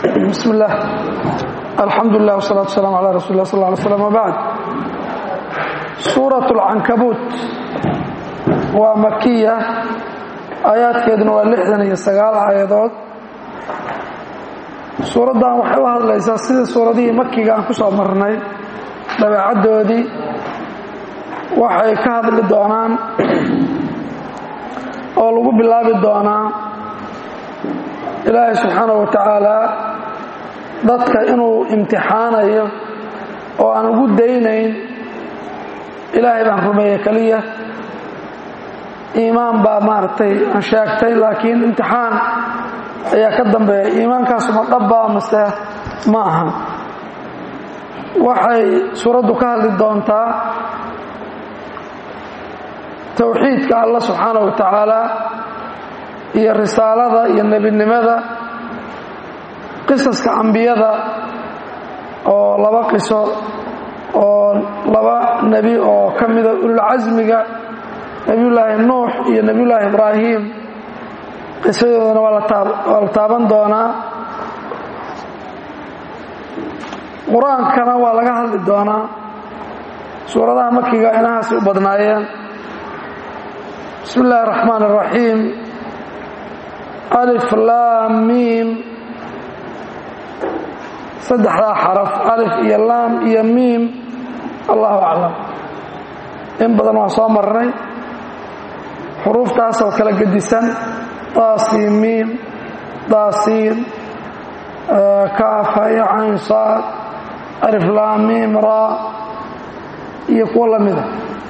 bismi اllah alxamdu lilah wsalaatu waslaam ala rasuli lah sal ly slm wbacd suuraة اlcankabuut waa makiya aayaadkeeduna waa lixdan iyo sagaal aayadood suuraddan waxay u hadlaysaa sidii suuradihii makiga aan ku soo marnay dabeecaddoodii waxay ka hadli doonaan oo lagu bilaabi doonaa ilaahay subxaanaه wa tacaala dadka inuu imtixaanayo oo aan ugu daynayn ilaahay baan rumeeye keliya iimaan baa maaragtay aan sheegtay laakiin imtixaan ayaa ka dambeeya iimaankaasuma dhabbaa mase ma aha waxay suuraddu ka hadli doontaa towxiidka allah subxaanaه wa tacaala iyo risaalada iyo nebinimada qisaska ambiyada oo laba qiso oo laba nebi oo ka mida ululcasmiga nebiyullaahi nuux iyo nebiyullaahi ibraahim qisadoodana waa la taaban doonaa qur-aankana waa laga hadli doonaa suuradaha makiga inahaasay u badnaayeen bismi illaahi اraxmaan اraxiim alif laam miim saddexdaa xaraf alif iyo laam iyo miim allahu aclam in badan waan soo marnay xuruuftaasoo kala gedisan daasiin miim daasiin kaafa iyo cayn saad alif laam miim raa iyo kuwo la mida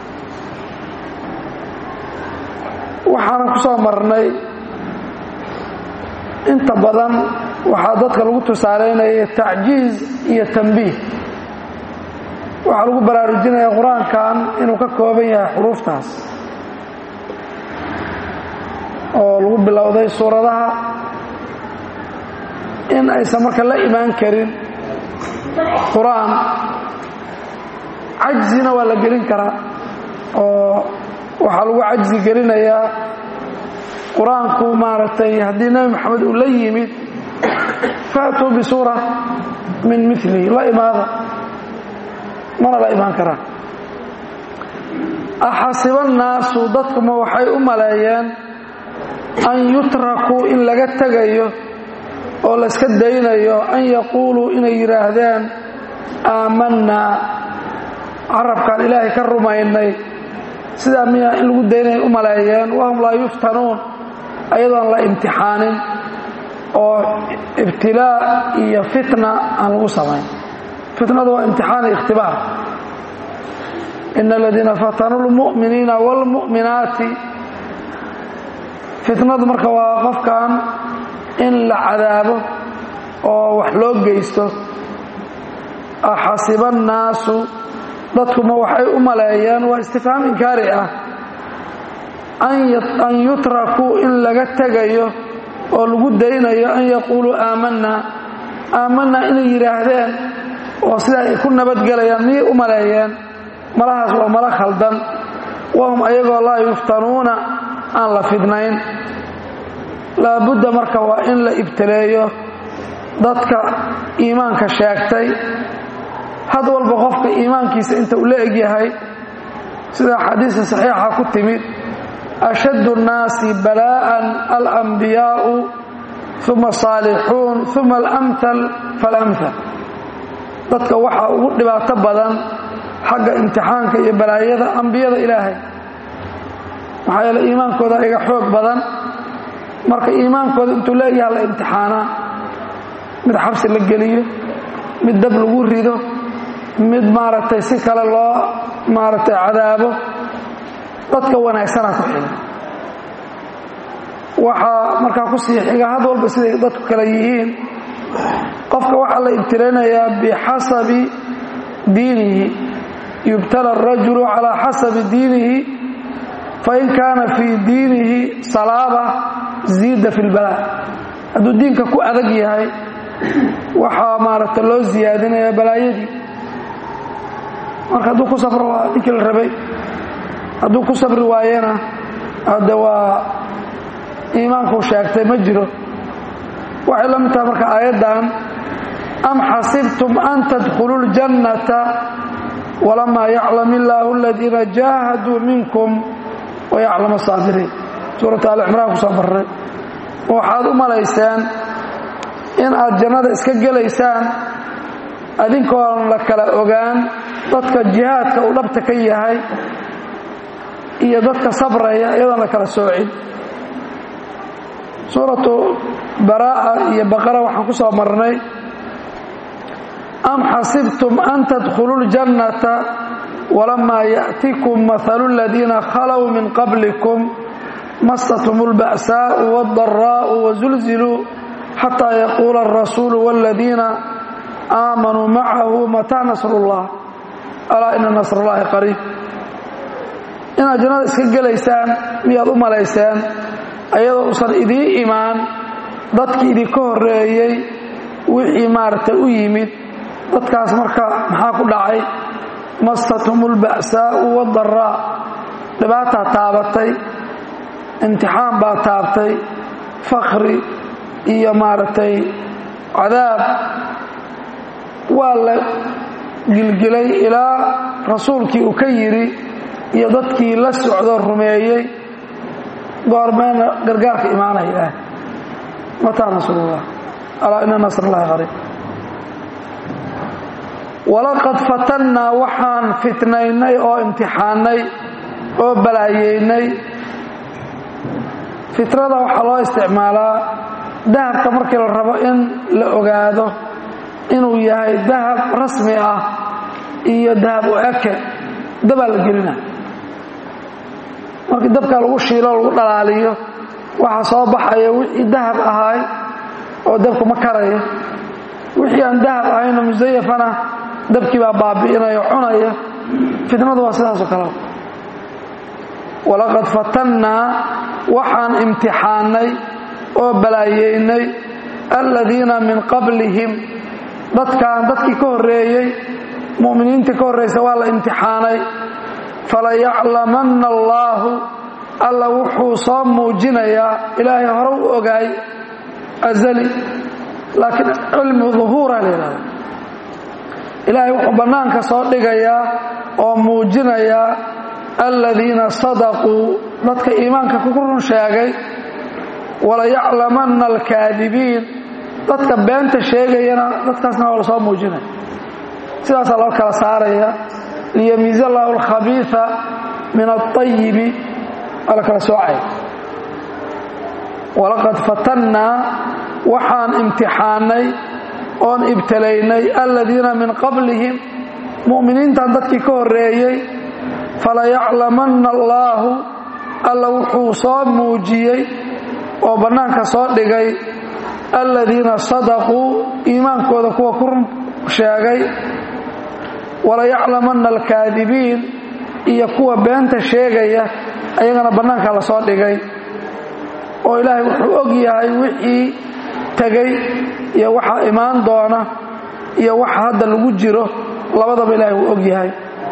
waxaanan ku soo marnay inta badan waxaa dadka lagu tusaalaynaya tacjiiz iyo tambiih waxaa lagu baraarujinaya qur-aankan inuu ka kooban yahay xuruuftaas oo lagu bilowday suuradaha in aysan marka la imaan karin qur-aan cajzina waa la gelin karaa oo waxaa lagu cajzi gelinayaa qur-aanku maaragtay haddii nebi maxamed uu la yimid faatuu bisuura min milihi la imaada mana la imaan karaan axasiba annaasu dadkuma waxay u maleeyeen an yutrakuu in laga tegayo oo layska daynayo an yaquuluu inay yidhaahdeen aamannaa carabkaan ilaahay ka rumaynay sidaa miya in lagu daynaya u maleeyeen wahum laa yuftanuun ayadoon la imtixaanin oo ibtilaa iyo fitna aan lagu samayn fitnadu waa imtixaan iyo ikhtibaar ina aladiina fatanuu lmu'miniina wاlmu'minaati fitnadu marka waa qofkan in la cadaabo oo wax loo geysto axasiba annaasu dadkuma waxay u maleeyeen waa istifhaam inkaari ah an yutrakuu in laga tegayo oo lagu daynayo an yaquuluu aamanaa aamanaa inay yidhaahdeen oo sidaa ay ku nabadgelayaan miyay u maleeyeen malahaas waa mala khaldan wahum ayagoo laa yuftanuuna aan la fidnayn laabudda marka waa in la ibtileeyo dadka iimaanka sheegtay had walba qofka iimaankiisa inta uu la egyahay sida xadiisa saxiixa ku timid ashaddu الnaasi balaءa alambiyaau uma saalixuun uma alamhal falamhal dadka waxaa ugu dhibaato badan xagga imtixaanka iyo balaayada ambiyada ilaahay maxaa yeele iimaankooda iga xoog badan marka iimaankooda intuu leegyaha la imtixaanaa mid xabsi la geliyo mid dab lagu rido mid maaragtay si kale loo maaragtay cadaabo dadka wanaagsana ku xiga waxaa markaa ku sii xiga had walba siday dadku kale yihiin qofka waxaa la ibtilaynayaa bixasabi diinihi yubtala arajulu calaa xasabi diinihi fain kaana fii diinihi salaaba ziida fi lbalaa hadduu diinka ku adag yahay waxaa maaragta loo siyaadinaya balaayadii marka hadduu ku safro waa ninkii la rabay hadduu ku sabri waayena hadde waa iimaankuu sheegtay ma jiro waxay la mid tahay marka aayaddan am xasibtum an tadkhuluu ljannata walamaa yaclam illaahu aladiina jaahaduu minkum wayaclamu saabiriin suurata alicimraan ku soo marray waxaad u malayseen in aad jannada iska gelaysaan adinkoon la kala ogaan dadka jihaadka uu dhabta ka yahay iyo dadka sabraya iyadoon la kala soocin suuratu baraa'a iyo baqara waxaan ku soo marnay am xasibtum an tadkhuluu ljannata walamaa ya'tikum mahalu aladiina khalow min qablikum mastatum اlba'saa'u waاldaraa'u wazulziluu xataa yaquula alrasuulu wاladiina aamanuu macahu mataa nasru اllah alaa ina nasr اllahi qariib inaad jannada iska gelaysaan miyaad u malayseen ayadoo usan idiin imaan dadkii idinka horreeyey wixii maaragtay u yimid dadkaas marka maxaa ku dhacay mastatum اlba'saa'u waاdaraa dhibaataa taabatay imtixaan baa taabtay fakri iyo maaragtay cadaab waa la gilgilay ilaa rasuulkii uu ka yidhi iyo dadkii la socdo rumeeyey goormeena gargaarka imaanaya ilaah mataa nasrullah alaa ina nasr llahi qariib walaqad fatannaa waxaan fitnaynay oo imtixaannay oo balaayeynay fitrada waxaa loo isticmaalaa dahabka markii la rabo in la ogaado inuu yahay dahab rasmi ah iyo dahab u eke dabaa la gelina markii dabka lagu shiilo lagu dhalaaliyo waxaa soo baxaya wixii dahab ahaay oo dabku ma karayo wixii aan dahab ahayno musayafana dabkii baa baabi'inaya cunaya fitnadu waa sidaasoo kale walaqad fatannaa waxaan imtixaannay oo balaayeynay aladiina min qablihim dadkaan dadkii ka horreeyey mu'miniintii ka horraysa waa la imtixaanay falayaclamanna allaahu alla wuxuu soo muujinayaa ilaahay hore u ogaay azali laakiin cilmu duhuura la yidhahda ilaahay wuxuu bannaanka soo dhigayaa oo muujinayaa aladiina sadaquu dadka iimaanka ku run sheegay walayaclamanna alkaadibiin dadka beenta sheegayana dadkaasna waa la soo muujinaya sidaasaa loo kala saaraya liyamiiz allahu alkhabiia min alayibi waa la kala soocaya walaqad fatannaa waxaan imtixaannay oon ibtalaynay aladiina min qablihim mu'miniintan dadkii ka horreeyey falayaclamanna allaahu alla wuxuu soo muujiyey oo bannaanka soo dhigay aladiina sadaquu iimaankooda kuwa ku run sheegay walayaclamanna alkaadibiin iyo kuwa beenta sheegaya ayagana bannaanka la soo dhigay oo ilaahay wuxuu og yahay wixii tegey iyo waxa imaan doona iyo waxa hadda lagu jiro labadaba ilaahay wuu og yahay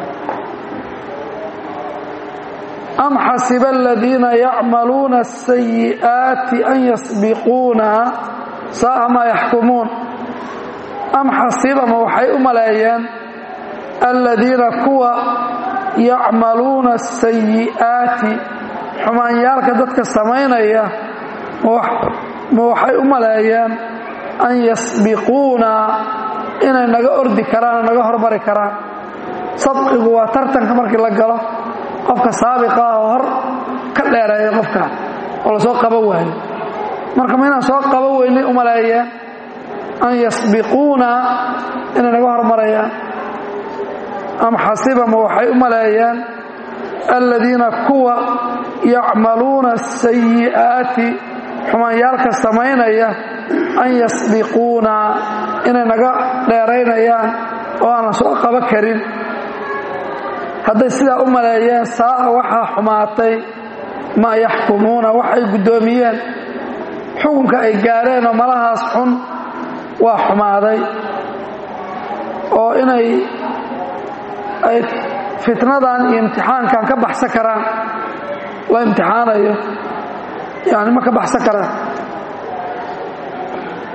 am xasiba aladiina yacmaluuna asayi'aati an yasbiquuna saa'a maa yaxkumuun am xasibama waxay u maleeyeen aladiina kuwa yacmaluuna asayi'aati xumaanyaalka dadka samaynaya ma waxay u maleeyeen an yasbiquuna inay naga ordi karaan oo naga hormari karaan sabqigu waa tartanka markii la galo qofka saabiqa ah oo hor ka dheereeya qofka oo la soo qaban waayo marka ma inaan soo qaban weynay u maleeyeen an yasbiquuna inay naga hormarayaan am xasibama waxay u maleeyeen aladiina kuwa yacmaluuna asayi'aati xumaanyaalka samaynaya an yasbiquuna inay naga dheeraynayaan oo aanan soo qaba karin hadday sidaa u maleeyeen saa'a waxaa xumaatay maa yaxkumuuna waxay guddoomiyeen xukunka ay gaareen oo malahaas xun waa xumaaday oo inay ay fitnadan iyo imtixaankan ka baxsan karaan la imtixaanayo yani ma ka baxsan karaan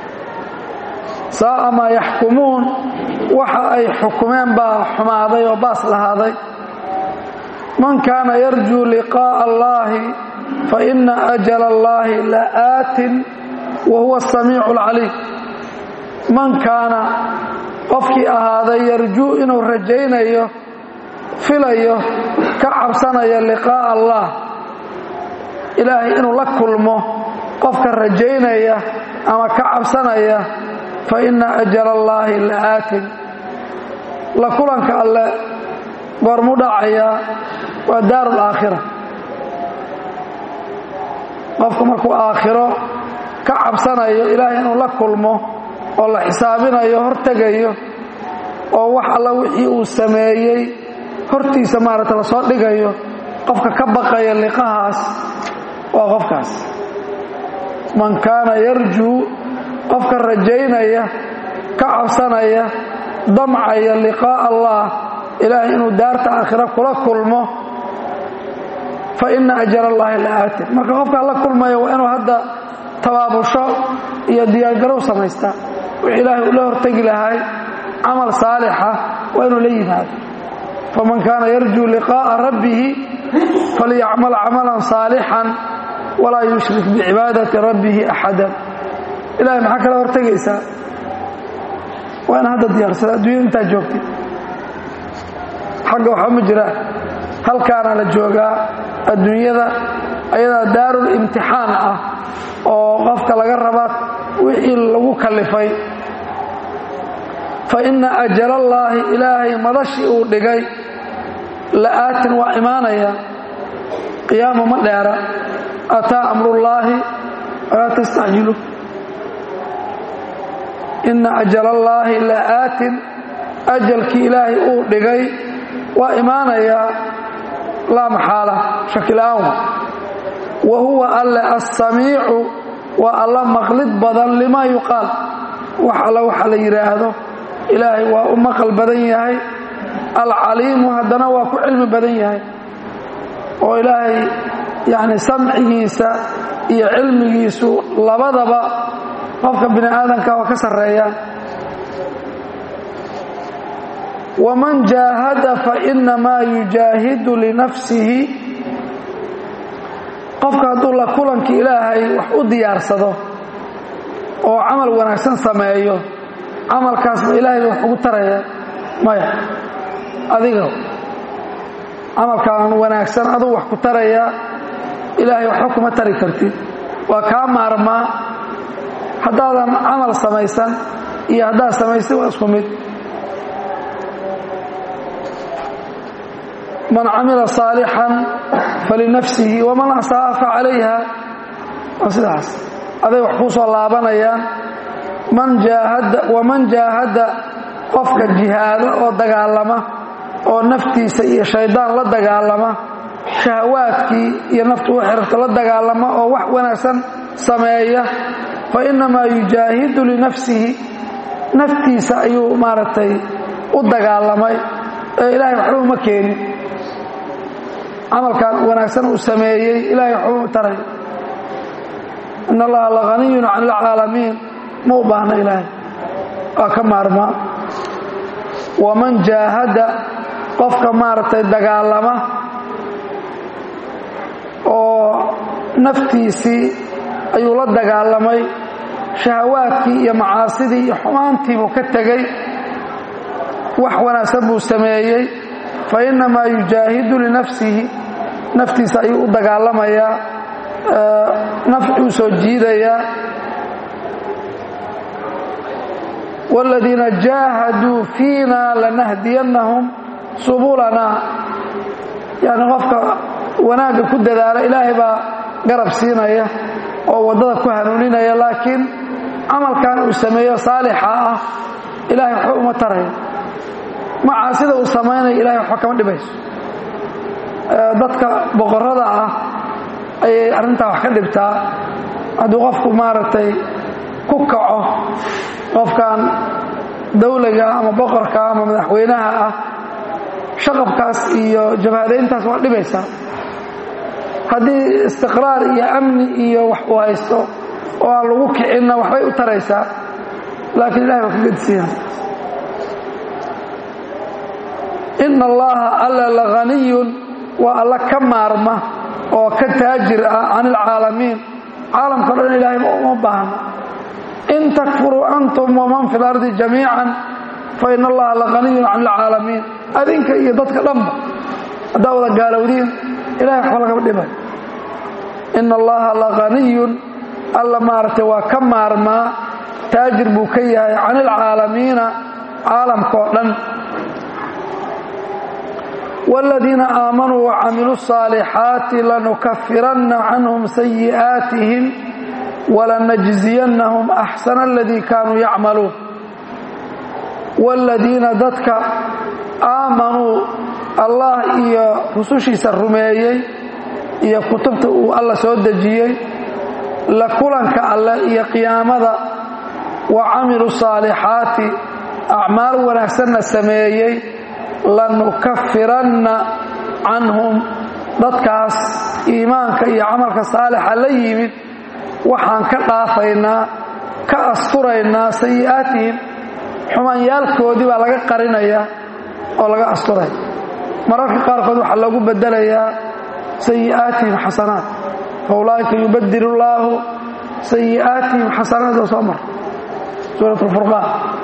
saa'a maa yaxkumuun waxa ay xukumeen baa xumaaday oo baas lahaaday man kaana yarjuu liqaa'a allaahi fa inna ajala allaahi la'aatin wa huwa asamiicu alcaliim man kaana qofkii ahaaday yarjuu inuu rajaynayo filayo ka cabsanaya liqaa'a allah ilaahay inuu la kulmo qofka rajaynaya ama ka cabsanaya fa inna ajala allaahi la'aatin la kulanka alle goormu dhacayaa waa daaru laakhira qofku markuu aakhiro ka cabsanayo ilaahay inuu la kulmo oo la xisaabinayo hortegayo oo wax alla wixii uu sameeyey hortiisa maaragta la soo dhigayo qofka ka baqaya liqahaas waa qofkaas man kaana yarjuu qofka rajaynaya ka cabsanaya damcaya liqaa'a allah ilaahay inuu daarta aakhira kula kulmo fa inna ajala allaahi la'aatin marka qofkaa la kulmaya waa inuu hadda tabaabusho iyo diyaargarow samaystaa wix ilaahay uu la hortegi lahay camal saalixa waa inuu la yimaado faman kaana yarjuu liqaa'a rabbihi falyacmal camalan saalixan walaa yushrik bicibaadati rabbihi axadan ilahay maxaa kala hortegaysaa waa ina hadda diyaarsada adduunyada intaa joogtay xagga waxba ma jiraan halkaana la joogaa adduunyada ayadaa daarul imtixaan ah oo qofka laga rabaa wixii lagu kallifay fa inna ajalallaahi ilaahay madashii uu dhigay la'aatin waa imaanaya qiyaama ma dheera ataa amrullaahi walaa tastacjilu inna ajalallaahi la'aatin ajalkii ilaahay uu dhigay waa imaanayaa laa maxaala shakila'aan wa huwa alle assamiicu waa alla maqlid badan limaa yuqaal wax alla waxa la yidhaahdo ilaahay waa u maqal badan yahay alcaliimu haddana waa ku cilmi badan yahay oo ilaahay yacni samcigiisa iyo cilmigiisu labadaba qofka bini aadamka waa ka sarreeyaan waman jaahada fainamaa yujaahidu linafsihi qofka hadduu la kulanka ilaahay wax u diyaarsado oo camal wanaagsan sameeyo camalkaasba ilaahay wax ugu taraya maya adiga camalkaan wanaagsan aduu wax ku taraya ilaahay waxba kuma tari kartid waa kaa maarmaa haddaadan camal samaysan iyo haddaad samaystay waa isku mid man camila saalixan falinafsihi waman asaa'a fa calayha waa sidaas aday wax kuu soo laabanayaan man jaahada waman jaahada qofka jihaado oo dagaalama oo naftiisa iyo shaydaan la dagaalama shahawaadkii iyo naftu u xirta la dagaalama oo wax wanaagsan sameeya fa innamaa yujaahidu linafsihi naftiisa ayuu maaragtay u dagaalamay ee ilaahay waxba uma keenin camalkan wanaagsan uu sameeyey ilahay waxba uma taray in allaha lahaniyun can ilcaalamiin ma u baahna ilaahay waa ka maarmaa waman jaahada qofka maaragtay dagaalama oo naftiisii ayuu la dagaalamay shahawaadkii iyo macaasidii iyo xumaantiibuu ka tegey wax wanaagsan buu sameeyey fa innamaa yujaahidu linafsihi naftiisa ayuu u dagaalamayaa nafcuu soo jiidayaa wاladiina jaahaduu fiina lanahdiyannahum subulanaa yani qofka wanaagga ku dadaala ilaahay baa garab siinaya oo waddada ku hanuuninaya laakiin camalkan uu sameeyo saalixa ah ilahay waxba uma taraya macaasida uu samaynayo ilahay waxba kama dhibayso dadka boqorada ah ayay arrintaa wax ka dhibtaa hadduu qofku maaragtay ku kaco qofkan dawlaga ama boqorka ama madaxweynaha ah shaqabkaas iyo jabhadayntaas waa dhibaysaa haddii istiqraar iyo amni iyo wax uu haysto oo aan lagu kicinna waxbay u taraysaa laakiin ilahay waa ka gedisiina ina allaha alla lahaniyun waa alla ka maarma oo ka taajir ah can ilcaalamiin caalamka o dhan ilaahay uma baahna in takfuruu antum waman fi lardi jamiican fa ina allaha lahaniyun can ilcaalamiin adinka iyo dadka dhanba haddaa wada gaalowdiin ilahay waxba lagama dhibay ina allaha lahaniyun alla maaragtay waa ka maarmaa taajir buu ka yahay can ilcaalamiina caalamkaoo dhan wاladiina aamanuu wacamiluu الصaalixaati lanukafiranna canhum sayi'aatihim walanajziyannahum axsana aladii kaanuu yacmaluun wاladiina dadka aamanuu allah iyo rusushiisa rumeeyey iyo kutubta uu alla soo dejiyey la kulanka alle iyo qiyaamada wa camiluu saalixaati acmaal wanaagsanna sameeyey lanukafiranna canhum dadkaas iimaanka iyo camalka saalixa la yimid waxaan ka dhaafaynaa ka asturaynaa sayi'aatihim xumaanyaalkoodii baa laga qarinayaa oo laga asturay mararka qaarkood waxaa loogu bedelayaa sayi'aatihim xasanaat fa ulaa'ika yubadil llaahu sayi'aatihim xasanaat oo soo mar suurat alfurqaan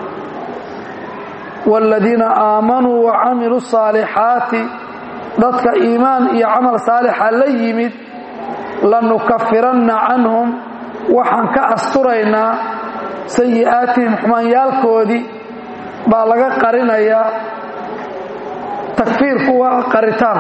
wاladiina aamanuu wacamiluu الصaalixaati dadka iimaan iyo camal saalixa la yimid lanukafiranna canhum waxaan ka asturaynaa sayi'aatihim xumaanyaalkoodii baa laga qarinayaa takfiirku waa qaritaan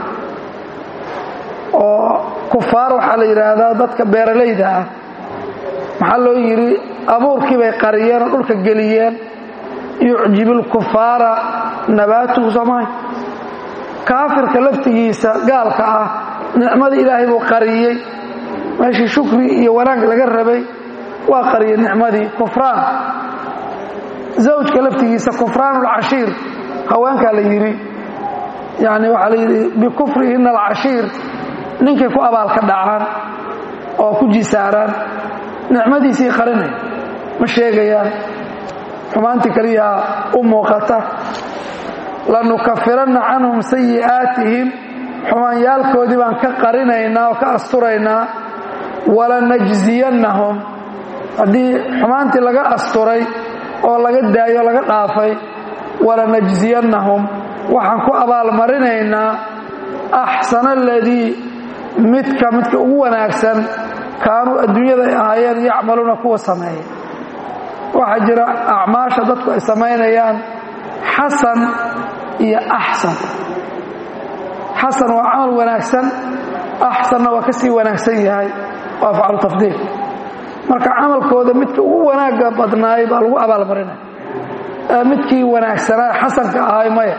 oo kufaar waxaa la yidhaahdaa dadka beeralayda ah maxaa loo yidhi abuurkii bay qariyeen oo dhulka geliyeen yucjib اlkufaara nabaatuhu soomahay kaafirka laftigiisa gaalka ah nicmadii ilaahay buu qariyey meeshii shukri iyo wanaag laga rabay waa qariyey nicmadii kufraan zawjka laftigiisa kufraan اlcashiir haweenkaa la yidhi yani waxaa la yidhi bikufrihina alcashiir ninkay ku abaalka dhacaan oo ku jisaaraan nicmadiisii qarinay ma sheegayaan xumaantii kaliyaa u muuqata lanukafiranna canhum sayi'aatihim xumaanyaalkoodii baan ka qarinaynaa oo ka asturaynaa walanajziyannahum haddii xumaantii laga asturay oo laga daayo laga dhaafay walanajziyannahum waxaan ku abaalmarinaynaa axsana aladii midka midka ugu wanaagsan kaanuu adduunyada ay ahaayeen yacmaluuna kuwa sameeya waxaa jira acmaasha dadku ay samaynayaan xasan iyo axsan xasan waa camal wanaagsan axsanna waa ka sii wanaagsan yahay waa afcalu tafdiil marka camalkooda midka ugu wanaagga badnaay baa lagu abaalmarinaya midkii wanaagsanaa xasanka ahay maya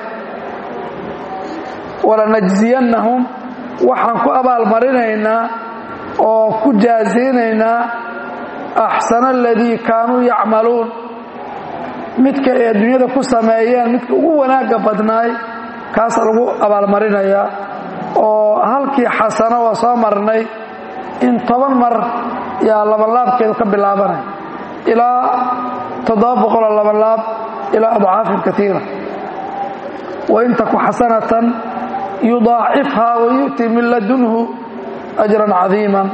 walanajziyannahum waxaan ku abaalmarinaynaa oo ku jaazaynaynaa axsana aladii kaanuu yacmaluun midka ay adduunyada ku sameeyeen midka ugu wanaagga badnaay kaasa lagu abaalmarinayaa oo halkii xasano waa soo marnay in toban mar yaa labanlaabkeedu ka bilaabanay ilaa toddoba boqoloo labanlaab ilaa adcaafin kaiira wain taku xasanatan yudaacifhaa wayu'ti min ladunhu ajran cadiiman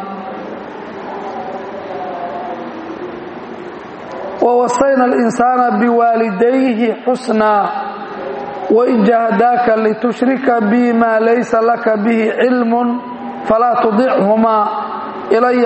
wwasayna اlinsaana biwaalidayhi xusnaa wain jahdaaka litushrika bi maa laysa laka bihi cilm falaa tudichumaa ilaya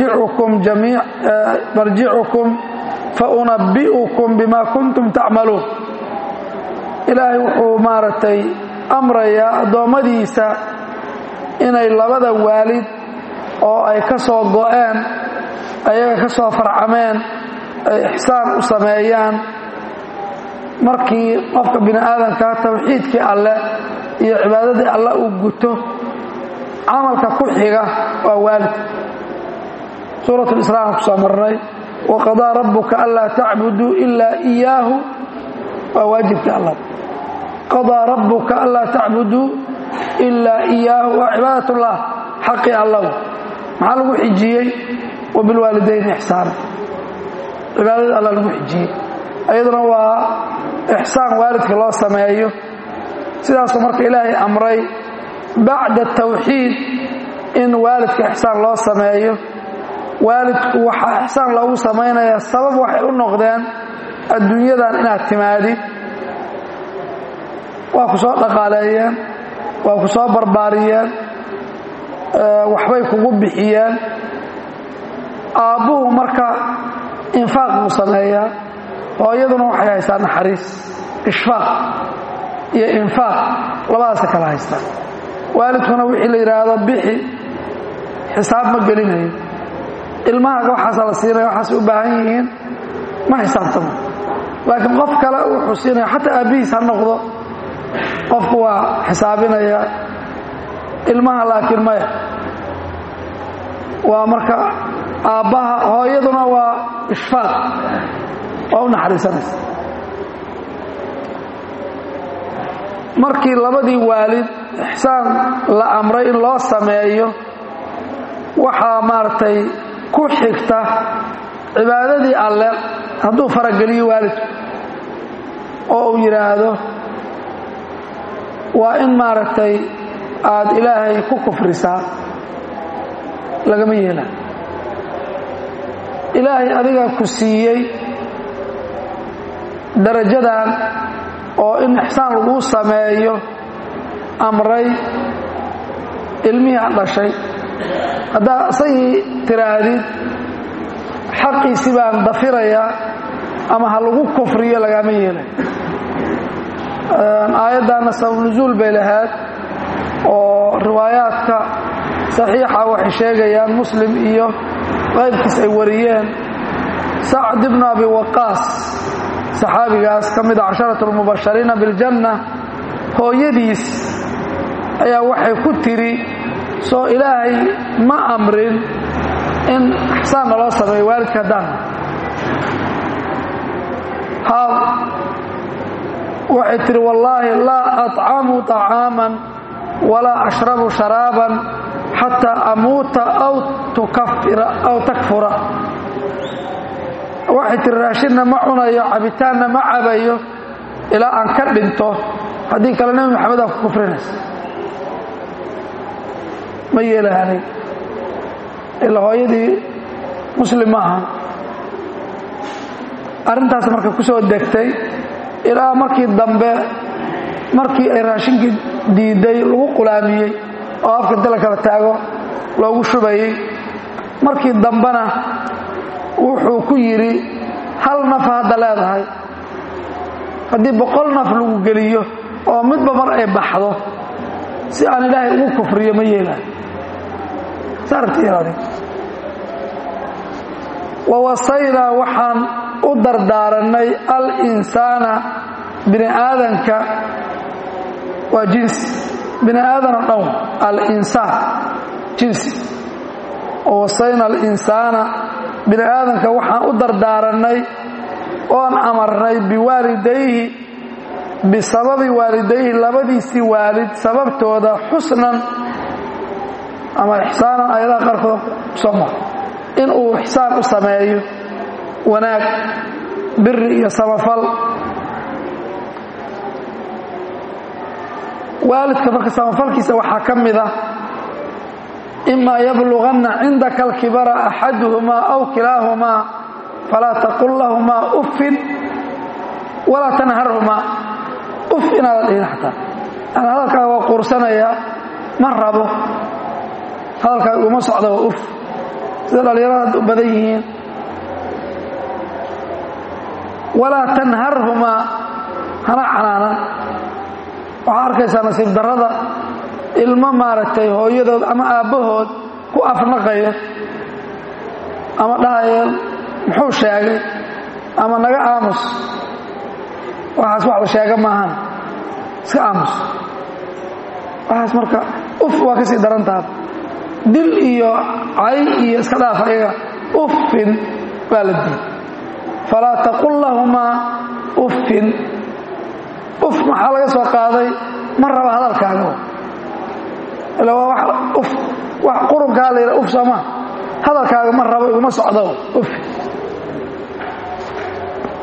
marjicukum faunabbi'ukum bima kuntum tacmaluun ilaahay wuxuu maaragtay amrayaa addoommadiisa inay labada waalid oo ay ka soo go'een ayaga ka soo farcameen ay ixsaan u sameeyaan markii qofka bini aadamkaa tawxiidkii alleh iyo cibaadadii alle uu guto camalka ku xiga waa waalid suurat lisraa ku soo marnay waqadaa rabbuka anlaa tacbuduu ilaa iyaahu waa waajibkii allah qadaa rabbuka anlaa tacbuduu ilaa iyaahu waa cibaadat ullah xaqii allah maxaa lagu xijiyey wabilwaalidayni ixsaana cibaadada alla lagu xijiyey iyaduna waa ixsaan waalidka loo sameeyo sidaasuu marka ilaahay amray bacda tawxiid in waalidka ixsaan loo sameeyo waalidku waxaa ixsaan loogu samaynayaa sabab waxay u noqdeen adduunyadan inaad timaadid waa ku soo dhaqaaleeyeen waa ku soo barbaariyeen waxbay kugu bixiyeen aabbuhu marka infaaq buu sameeyaa hooyaduna waxay haystaa naxariis ishfaaq iyo infaaq labadaasa kala haystaa waalidkuna wixii la yidhaahdo bixi xisaab ma gelinayo ilmahaaga waxaasaa la siinaya waxaasay u baahan yihiin ma xisaabtamo laakiin qof kale wuxuu siinaya xataa aabbihiis ha noqdo qofku waa xisaabinaya ilmaha laakiin maya waa marka aabbaha hooyaduna waa ishfaaq waa u naxariisanaysa markii labadii waalid ixsaan la amray in loo sameeyo waxaa maaragtay ku xigta cibaadadii alle hadduu farageliyo waalidku oo uu yidhaahdo waa in maaragtay aad ilaahay ku kufrisaa lagama yeela ilaahay adiga ku siiyey darajadan oo in ixsaan laguu sameeyo amray ilmihii ad dhashay haddaa isagii tiraahdid xaqiisi baan dafirayaa ama ha lagu kufriyo lagama yeelay aayaddaana sabab nusuul bay lahayd oo riwaayaadka saxiixa waxay sheegayaan muslim iyo qaybkiis ay wariyeen sacd ibnu abi waqaas saxaabigaas ka mida casharat lmubashariina biljanna hooyadiis ayaa waxay ku tiri soo ilaahay ma amrin in ixsaan naloo sameeyo waalidka haddaan haa waxay tihi wallaahi laa aطcamu طacaaman walaa ashrabu sharaaban xataa amuuta aw tukafira aw takfura waxay tihi raashinna ma cunayo cabitaanna ma cabayo ilaa aan ka dhinto haddii kale nebi maxamedaa ku kufrinaysa ma yeelahanay ilaa hooyadii muslim ma ahan arrintaas marka ku soo degtay ilaa markii dambe markii ay raashinkii diiday lagu qulaamiyey oo afka inta la kala taago loogu shubayey markii dambena wuxuu ku yidhi hal naf hadda leedahay haddii boqol naf lagu geliyo oo midba mar ay baxdo si aan ilaahay ugu kufriyo ma yeelahay saartiiraadi wawasaynaa waxaan u dardaarannay al-insaana bini aadanka waa jinsi bini aadan oo dhan al-insaan jinsi wawasayna al-insaana bini aadanka waxaan u dardaarannay oon amarnay biwaalidayhi bisababi waalidayhi labadiisii waalid sababtooda xusnan ama ixsaanan ayadaha qaarkood soo maro in uu ixsaan u sameeyo wanaag biri iyo samafal waalidka marka samafalkiisa waxaa ka mid ah imaa yabluganna cindaka alkibara axaduhumaa aw kilaahumaa falaa taqul lahumaa uffin walaa tanharhumaa uf inaadan dhihin xataa yani hadalkaaga waa quursanayaa ma rabo hadalkaaga uma socda waa uf sida dhallinyarada u badan yihiin walaa tanharhumaa hana canaanan waxaa arkaysaa nasiib darrada ilmo maaragtay hooyadood ama aabbahood ku afnaqaya ama dhahaya muxuu sheegay ama naga aamus waxaas wax la sheega maahan iska aamus waxaas marka uf waa ka sii daran taha dil iyo cay iyo iska dhaaf ayaga uffin baa la diiy falaa taqul lahumaa uffin uf maxaa laga soo qaaday ma raba hadalkaaga ila waa wa uf wax qurunkaa la yidha uf sooma hadalkaaga ma rabo iguma socdo uf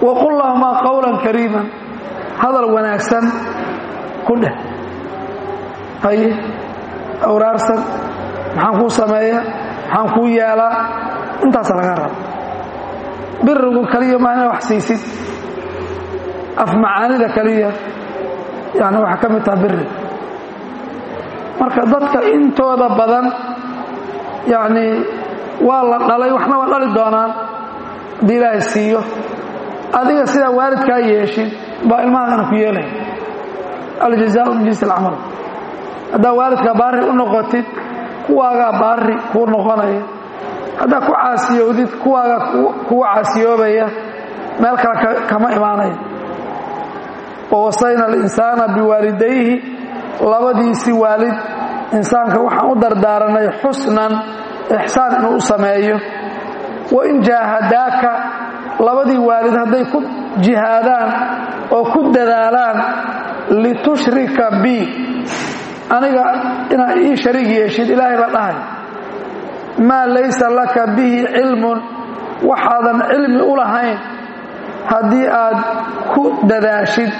waqul lahumaa qowlan kariiman hadal wanaagsan ku dheh haye awraarsan maxaan kuu sameeya maxaan kuu yeelaa intaasa laga raba birigu kaliya maa ina wax siisid af macaanida kaliya yani waxaa ka mid taha biri marka dadka intooda badan yani waa la dhalay waxna waa dhali doonaan haddii ilaahay siiyo adiga sidaa waalidkaa yeeshid baa ilmahaagana ku yeelaya aljazaau min jinsi alcamal haddaa waalidkaa baari u noqotid kuwaagaa baari kuu noqonaya haddaa ku caasiyowdid kuwaagaa kugu caasiyoobaya meel kale kama imaanaya wawasayna alinsaana biwaalidayhi labadiisii waalid insaanka waxaan u dardaaranay xusnan ixsaan inuu u sameeyo wain jaahadaaka labadii waalid hadday ku jihaadaan oo ku dadaalaan litushrika bi aniga inaad ii shariig yeeshid ilaahay baa dhahay maa laysa laka bihi cilmun waxaadan cilmi u lahayn haddii aad ku dadaashid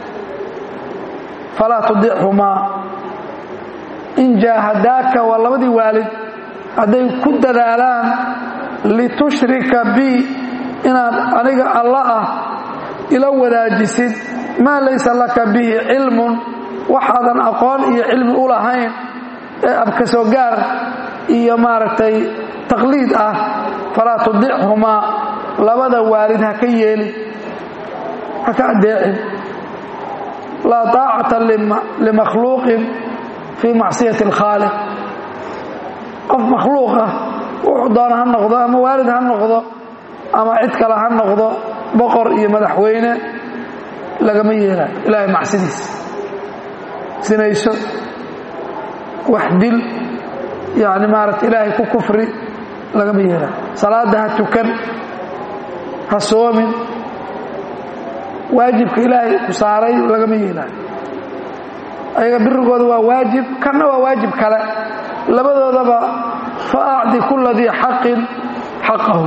falaa tudichumaa in jaahadaaka waa labadii waalid hadday ku dadaalaan litushrika bi inaad aniga alla ah ila wadaajisid maa laysa laka bihi cilmun waxaadan aqoon iyo cilmi u lahayn ee abkasoo gaar iyo maaragtay taqliid ah falaa tudichumaa labada waalid ha ka yeelin ha ka adeecin laa taacata limakhluuqin fii macsiyati alkhaaliq qof makhluuq ah wuxuu doona ha noqdo ama waalid ha noqdo ama cid kale ha noqdo boqor iyo madaxweyne lagama yeelayo ilaahay macsidiisa sinayso wax dil yani maarata ilaahay ku kufri lagama yeelayo salaadda ha tukan ha soomin waajibka ilaahay ku saaray lagama yeelaayo ayaga birigooda waa waajib kanna waa waajib kale labadoodaba fa acdi kula dii xaqin xaqahu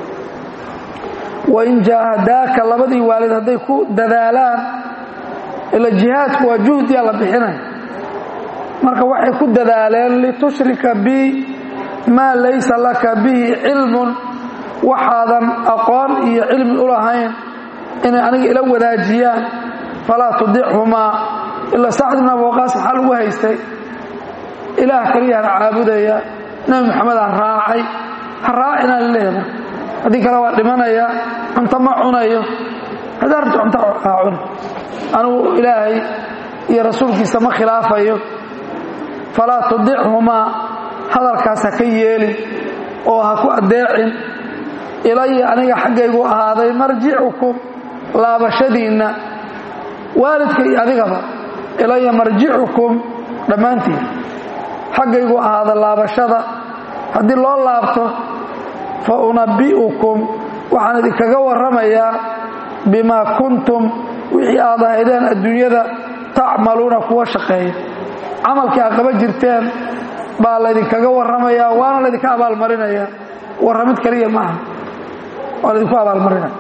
wain jaahadaaka labadii waalid hadday ku dadaalaan ila jihaadku waa juhdiya la bixinaya marka waxay ku dadaaleen litushrika bi maa laysa laka bihi cilmun waxaadan aqoon iyo cilmi u lahayn inay aniga ila wadaajiyaan falaa tudichumaa ila sacd ibn abi waqaas maxaa lagu haystay ilaah keliyahan caabudaya nebi maxamedaan raacay ha raacinaa laleeyahay haddii kale waa dhimanaya cunto ma cunayo haddaa rabto cunto haa cuna anugu ilaahay iyo rasuulkiisa ma khilaafayo falaa tudichumaa hadalkaas ha ka yeelin oo ha ku addeecin ilaya aniga xaggaygu ahaaday marjicukum laabashadiinna waalidka iyo adigaba ilaya marjicukum dhammaantiin xaggaygu ahaada laabashada haddii loo laabto fa unabbi'ukum waxaan idinkaga warramayaa bimaa kuntum wixii aad ahaydeen adduunyada tacmaluuna kuwa shaqeeya camalkii aad qaba jirteen baa laydinkaga warramayaa waana laydinka abaalmarinaya warramid kaliya maaha waa laydinku abaalmarinaya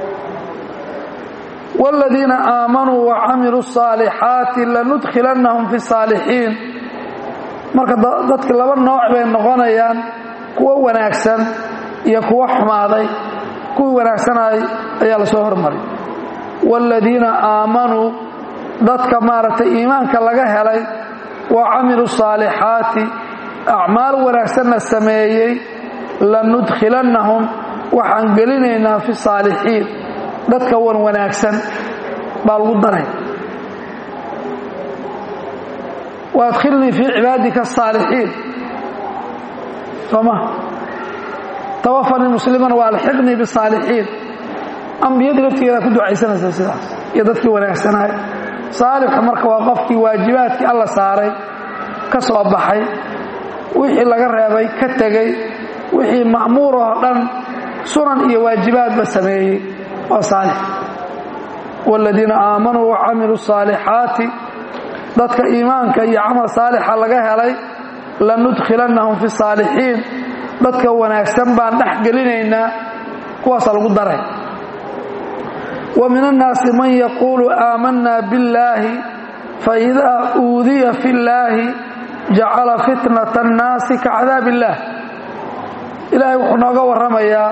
wاladiina aamanuu wacamiluu الصaalixaati lanudkhilannahum fi الsaalixiin marka dadki laba nooc bay noqonayaan kuwo wanaagsan iyo kuwo xumaaday kuwii wanaagsanay ayaa la soo hormaray wاladiina aamanuu dadka maaragtay iimaanka laga helay wa camiluu الصaalixaati acmaal wanaagsanna sameeyey lanudkhilannahum waxaan gelinaynaa fi الsaalixiin dadka wan wanaagsan baa lagu daray waadkhilnii fii cibaadika asaalixiin sooma tawafanii musliman waalxiqnii bisaalixiin ambiyadii laftigeeda ku ducaysanaysa sidaas iyo dadkii wanaagsanaay saalixu marka waa qofkii waajibaadkii alla saaray ka soo baxay wixii laga reebay ka tegey wixii ma'muur oo dhan sunan iyo waajibaadba sameeyey waa saalix wاladiina aamanuu wacamiluu الصaalixaati dadka iimaanka iyo camal saalixa laga helay lanudkhilannahum fi الsaalixiin dadka wanaagsan baan dhex gelinaynaa kuwaasa lagu daray wa min annaasi man yaquulu aamanna billaahi faidaa uudiya fi llaahi jacala fitnata annaasi ka cadaab illaah ilaahay wuxuu nooga warramayaa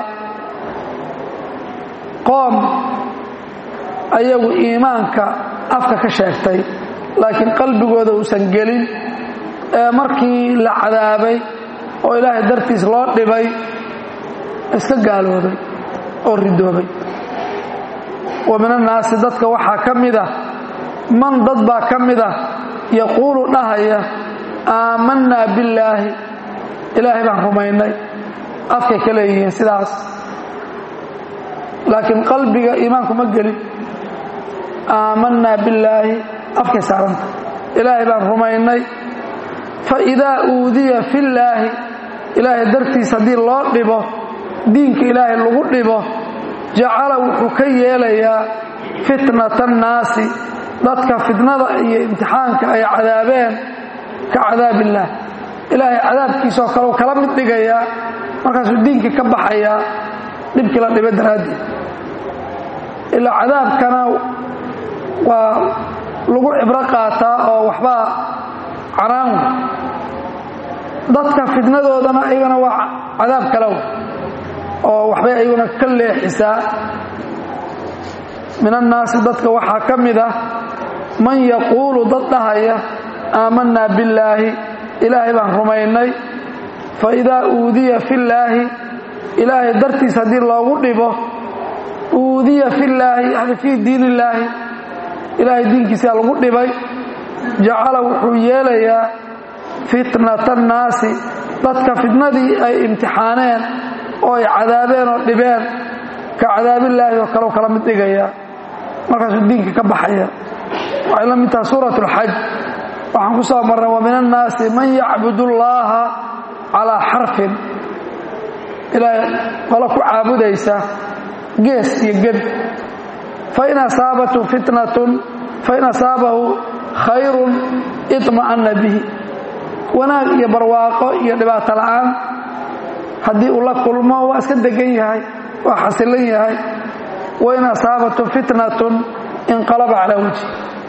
qoom ayagu iimaanka afka ka sheegtay laakiin qalbigooda uusan gelin ee markii la cadaabay oo ilaahay dartiis loo dhibay iska gaaloobay oo ridoobay wa min annaasi dadka waxaa ka mid ah man dad baa ka mid ah yaquulu dhahaya aamannaa billaahi ilaahay baan rumaynay afkay ka leeyihiin sidaas laakiin qalbiga iimaanku ma gelin aamannaa billaahi afkay saaranta ilaahay baan rumaynay fa idaa uudiya fillaahi ilaahay dartiis haddii loo dhibo diinka ilaahay lagu dhibo jacala wuxuu ka yeelayaa fitnata annaasi dadka fitnada iyo imtixaanka ay cadaabeen ka cadaab illaah ilaahay cadaabkiisoo kale u kala mid dhigayaa markaasuu diinkii ka baxayaa dhibkii la dhiba daraaddeed ilaa cadaabkana waa lagu cibro qaataa oo waxbaa canaan wey dadka fitnadoodana iyagana waa cadaab kalew oo waxbay ayaguna ka leexisaa min annaasi dadka waxaa ka mid ah man yaquulu dad dhahaya aamannaa billaahi ilaahay baan rumaynay fa idaa uudiya fillaahi ilaahay dartiis haddii loogu dhibo uudiya fillaahi yani fii diin illaahi ilaahay diinkiisaa lagu dhibay jacala wuxuu yeelayaa fitnata annaasi dadka fitnadii ay imtixaaneen oo ay cadaabeen oo dhibeen ka cadaabillaahi oo kale u kala mid dhigaya markaasuu diinka ka baxaya waxay la mid taha suurat alxaj waxaan ku soo marnay wa min annaasi man yacbud ullaaha calaa xarfin ilaahay qolo ku caabudaysa gees iyo ged fain asaabathu fitnatun fain asaabahu khayrun iطma'anna bihi wanaag iyo barwaaqo iyo dhibaato la'aan haddii uu la kulmo waa iska degan yahay waa xasilan yahay wain asaabathu fitnatun inqalaba calaa wejhi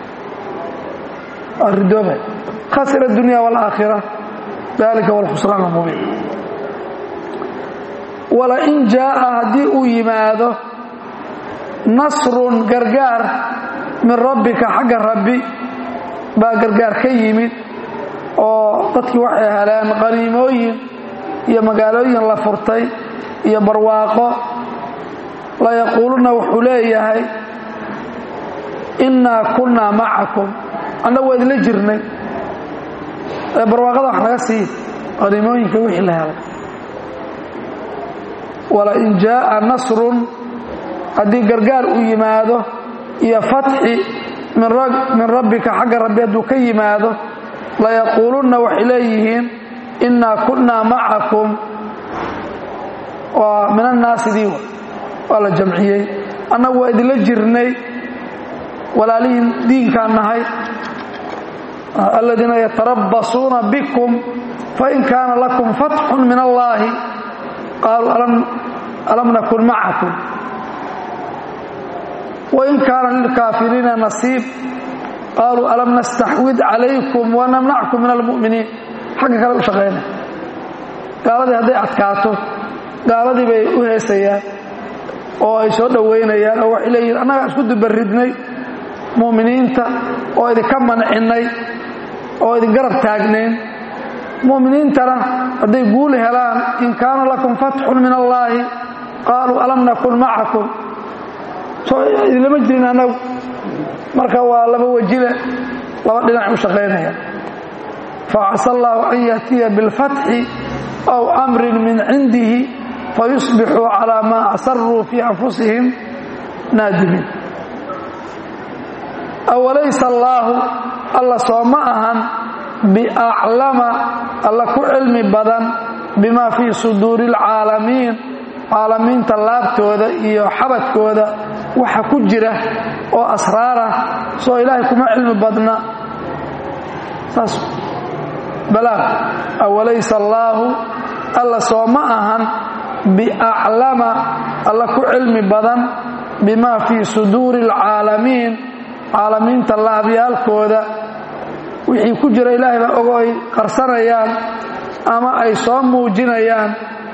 waa ridooba khasira adunya wاlaakhira dalika huwa alkhusraan اlmubiin walain jaaءa haddii uu yimaado nasrun gargaar min rabbika xagga rabbi baa gargaar ka yimid oo dadkii waxay heleen qaniimooyin iyo magaalooyin la furtay iyo barwaaqo layaquuluna wuxuu leeyahay innaa kunnaa macakum annagu waa idinla jirnay ee barwaaqada wax naga sii qaniimooyinka wixii la helay walain jaaءa nasrun haddii gargaar uu yimaado iyo fatxi min rabbika xagga rabbi hadduu ka yimaado layaquulunna waxay leeyihiin innaa kunnaa macakum waa min annaasidii waa la jamciyey annagu waa idinla jirnay walaalihiin diinkaan nahay aladiina yatarabbasuuna bikum fain kaana lakum fatxun min allaahi qaaluu alam nakun macakum wain kaana lilkaafiriina nasiib qaaluu alam nastaxwid calaykum wanamnackum min almu'miniin xagga kale u shaqayna gaaladii hadday adkaato gaaladii bay u heesayaan oo ay soo dhowaynayaan oo waxay leeyihin annagaa isku dubaridnay mu'miniinta oo idinka mancinnay oo idin garab taagnayn mu'miniintana hadday guuli helaan in kaana lakum fatxun min allaahi qaaluu alam nakun macakum soo idinlama jirin annagu marka waa laba wejile laba dhinac u shaqaynaya facasa allaahu an yaatiya bilfatxi aw amrin min cindihi fayusbixuu calaa maa asaruu fii anfusihim naadimiin awalaysa allaahu alla soo ma ahan biaclama alla ku cilmi badan bima fii suduuri alcaalamiin caalamiinta laabtooda iyo xabadkooda waxa ku jira oo asraarah soo ilaahay kuma cilmi badna saas balaag awalaysa allaahu alla soo ma ahan biaclama alla ku cilmi badan bimaa fii suduuri alcaalamiin caalamiinta laabyaalkooda wixii ku jira ilaahay baa ogo ay qarsanayaan ama ay soo muujinayaan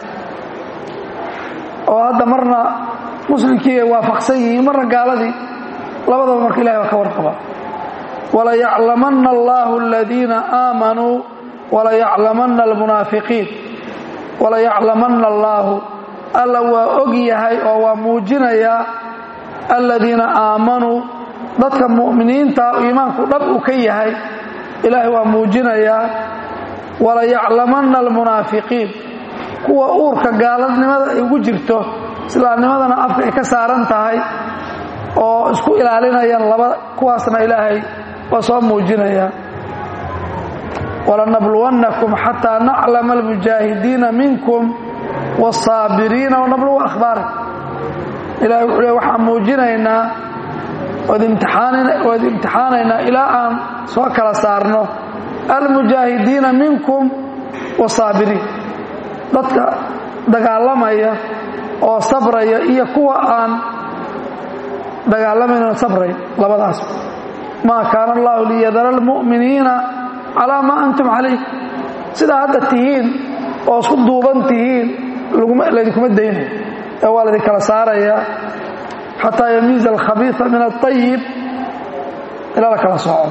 oo hadda marna muslimkii ay waafaqsan yihiin marna gaaladii labadaba marka ilahay baa ka warqaba walayaclamanna allahu aladiina aamanuu walayaclamanna almunaafiqiin walayaclamanna allaahu alla waa og yahay oo waa muujinayaa aladiina aamanuu dadka mu'miniinta iimaanku dhab uu ka yahay ilaahay waa muujinayaa walayaclamanna almunaafiqiin kuwa uurka gaaladnimada ay ugu jirto islaamnimadana afka ay ka saaran tahay oo isku ilaalinayaan laba kuwaasna ilaahay waa soo muujinayaa walanabluwannakum xataa naclama almujaahidiina minkum wاsaabiriina wanabluwa ahbaara ilahay wuxuu le waxaan muujinaynaa ood imtixaanaynaa ilaa aan soo kala saarno almujaahidiina minkum wاsaabiriin dadka dagaalamaya oo sabraya iyo kuwa aan dagaalamayno sabraya labadaas maa kaana allahu liyadara almu'miniina calaa maa antum calayh sidaa hadda tihiin oo isku duuban tihiin laydinkuma daynayo ee waa laydin kala saarayaa xataa yamiiza alkhabiisa min aلطayib ilaa la kala sooco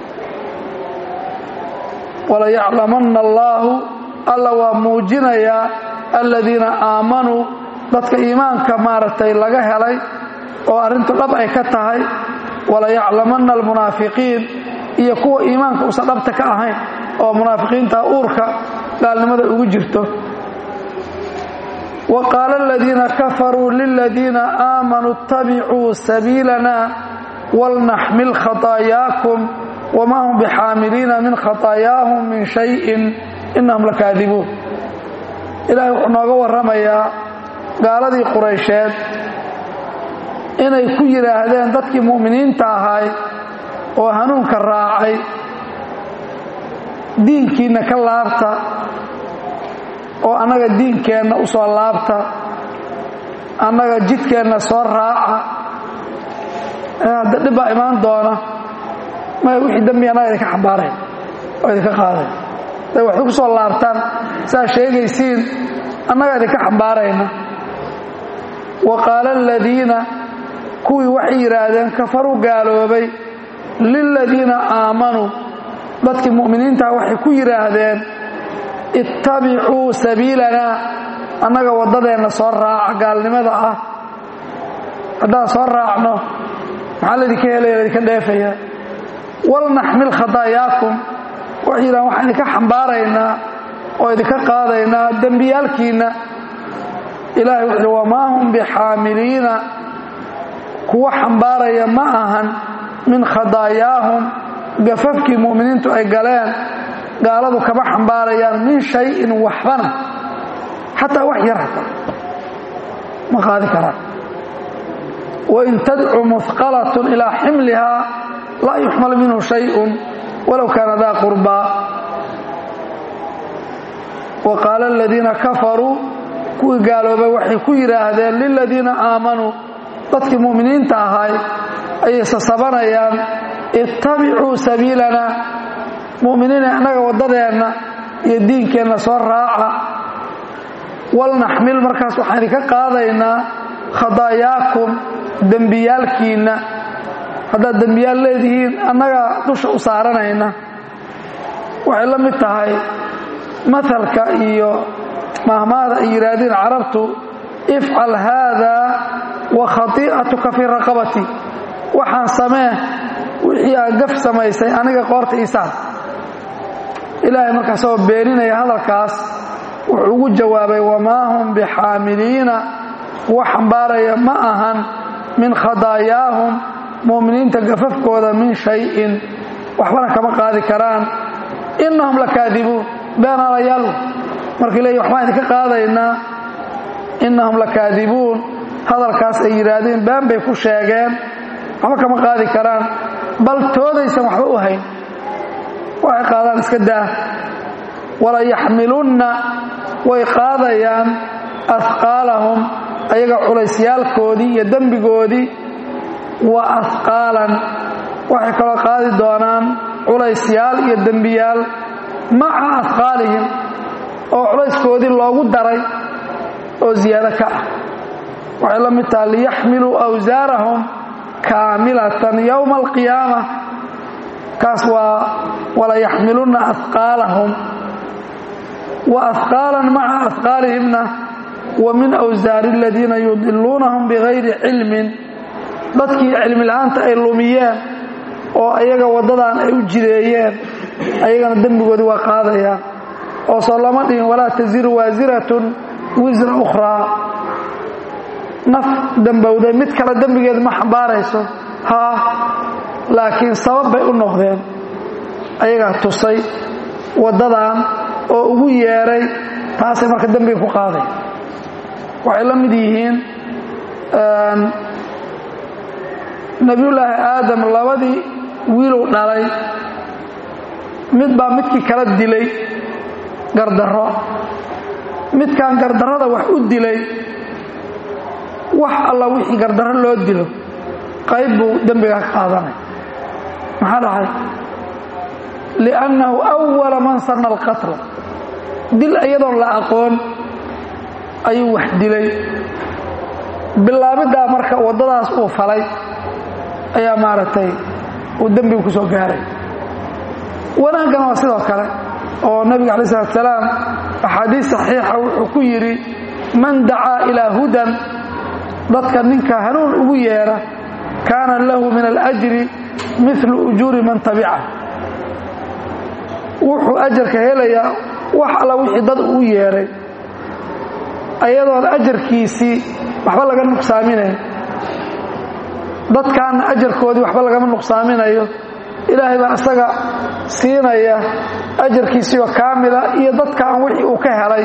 walayaclamanna allaahu alla waa muujinayaa aladiina aamanuu dadka iimaanka maaragtay laga helay oo arrintu dhab ay ka tahay walayaclamanna almunaafiqiin iyo kuwa iimaanka usan dhabta ka ahayn oo munaafiqiinta uurka gaalnimada ugu jirto wa qaala aladiina kafaruu liladiina aamanuu ittabicuu sabiilana walnaxmil khataayaakum wamaa hum bixaamiliina min khataayaahum min shayin innahum lakaadibuun ilaahay wuxuu nooga warramayaa gaaladii quraysheed inay ku yidhaahdeen dadkii mu'miniinta ahay oo hanuunka raacay diinkiinna ka laabta oo annaga diinkeenna u soo laabta annaga jidkeenna soo raaca hadda dhib baa imaan doona maya wixii dambi annaga idinka xambaarayn oo idinka qaaday day waxay ku soo laabtaan saa sheegaysiin annaga idinka xambaarayna wa qaala aladiina kuwii waxay yidhaahdeen kafaruu gaaloobay liladiina aamanuu dadkii mu'miniintaha waxay ku yidhaahdeen ittabicuu sabiilanaa annaga waddadeenna soo raaca gaalnimada ah haddaan soo raacno maxaa laydinka helaya laydinka dheefaya walnaxmil khataayaakum waxay yidhahdeen waxaan idinka xambaaraynaa oo idinka qaadaynaa dembiyaalkiinna ilahay wuxu uhi wamaa hum bixaamiliina kuwa xambaaraya ma ahan min khadaayaahum gafafkii mu'miniintu ay galeen gaaladu kama xambaarayaan min shayin waxbana xataa wax yar hata ma qaadi karaan wain tadcu muhqalatun ilaa ximlihaa laa yuxmal minhu shayun walow kaana daa qurbaa wa qaala aladiina kafaruu kuwii gaaloobay waxay ku yidhaahdeen liladiina aamanuu dadkii mu'miniinta ahay ayay sasabanayaan ittabicuu sabiilana mu'miniina annaga waddadeenna iyo diinkeenna soo raaca walnaxmil markaas waxaan idinka qaadaynaa khadaayaakum dembiyaalkiinna haddaad dembiyaal leedihiin annagaa dusha u saaranayna waxay la mid tahay mahalka iyo mahmaada ay yidhaahdeen carabtu ifcal haadaa wa khatiicatuka fii raqabati waxaan samee wixii aad gaf samaysay aniga qoorta iisaan ilaahay markaasoo beeninaya hadalkaas wuxuu ugu jawaabay wamaa hum bixaamiliina kuwa xambaaraya ma ahan min khadaayaahum mu'miniinta gafafkooda min shayin waxbana kama qaadi karaan innahum lakaadibuun beenaalayaal markii leeyi waxbaan idinka qaadaynaa innahum lakaadibuun hadalkaas ay yidhaahdeen been bay ku sheegeen waxba kama qaadi karaan bal toodaysan waxba u hayn waxay qaadaan iska daa wala yaxmilunna way qaadayaan ahqaalahum ayaga culaysyaalkoodii iyo dembigoodii wa ahqaalan waxay kaloo qaadi doonaan culaysyaal iyo dembiyaal maca ahqaalihim oo culayskoodii loogu daray oo ziyaado ka ah waxay la mid taha liyaxmiluu awsaarahum kaamilatan yowma alqiyaama kaas waa walayaxmilunna ahqaalahum wa ahqaalan maca ahqaalihimna wa min awsaari aladiina yudiluunahum bigayri cilmin dadkii cilmi la'aanta ay lumiyeen oo ayaga waddadan ay u jireeyeen ayagana dembigoodii waa qaadayaan oo soo lama dhihin walaa tasiru waasiratun wisra ukhraa naf dembowday mid kale dembigeed ma xambaarayso haa laakiin sabab bay u noqdeen ayagaa tusay waddadan oo ugu yeedhay taasay marka dembiga ku qaaday waxay la mid yihiin nebiyullaahi aadam labadii wiilow dhalay mid baa midkii kala dilay gardarro midkan gardarrada wax u dilay wax alla wixii gardarro loo dilo qayb buu dembiga ka qaadanay maxaa dhahay liannahu awala man sanna alqatla dil iyadoon la aqoon ayuu wax dilay bilaabiddaa marka waddadaas uu falay ayaa maaragtay uu dembigu ku soo gaaray wanaaggana waa sidoo kale oo nebiga alai salatu salaam axaadiis saxiixa wuxuu ku yidhi man dacaa ilaa hudan dadka ninka hanuun ugu yeedha kaana lahu min alajri milu ujuuri man tabica wuxuu ajarka helayaa wax alla wixii dad uu yeedhay ayadoon ajarkiisii waxba laga nuqsaaminayn dadkaanna ajarkoodii waxba lagama nuqsaaminayo ilaahay baa isaga siinaya ajarkiisiioo kaamila iyo dadkaan wixii uu ka helay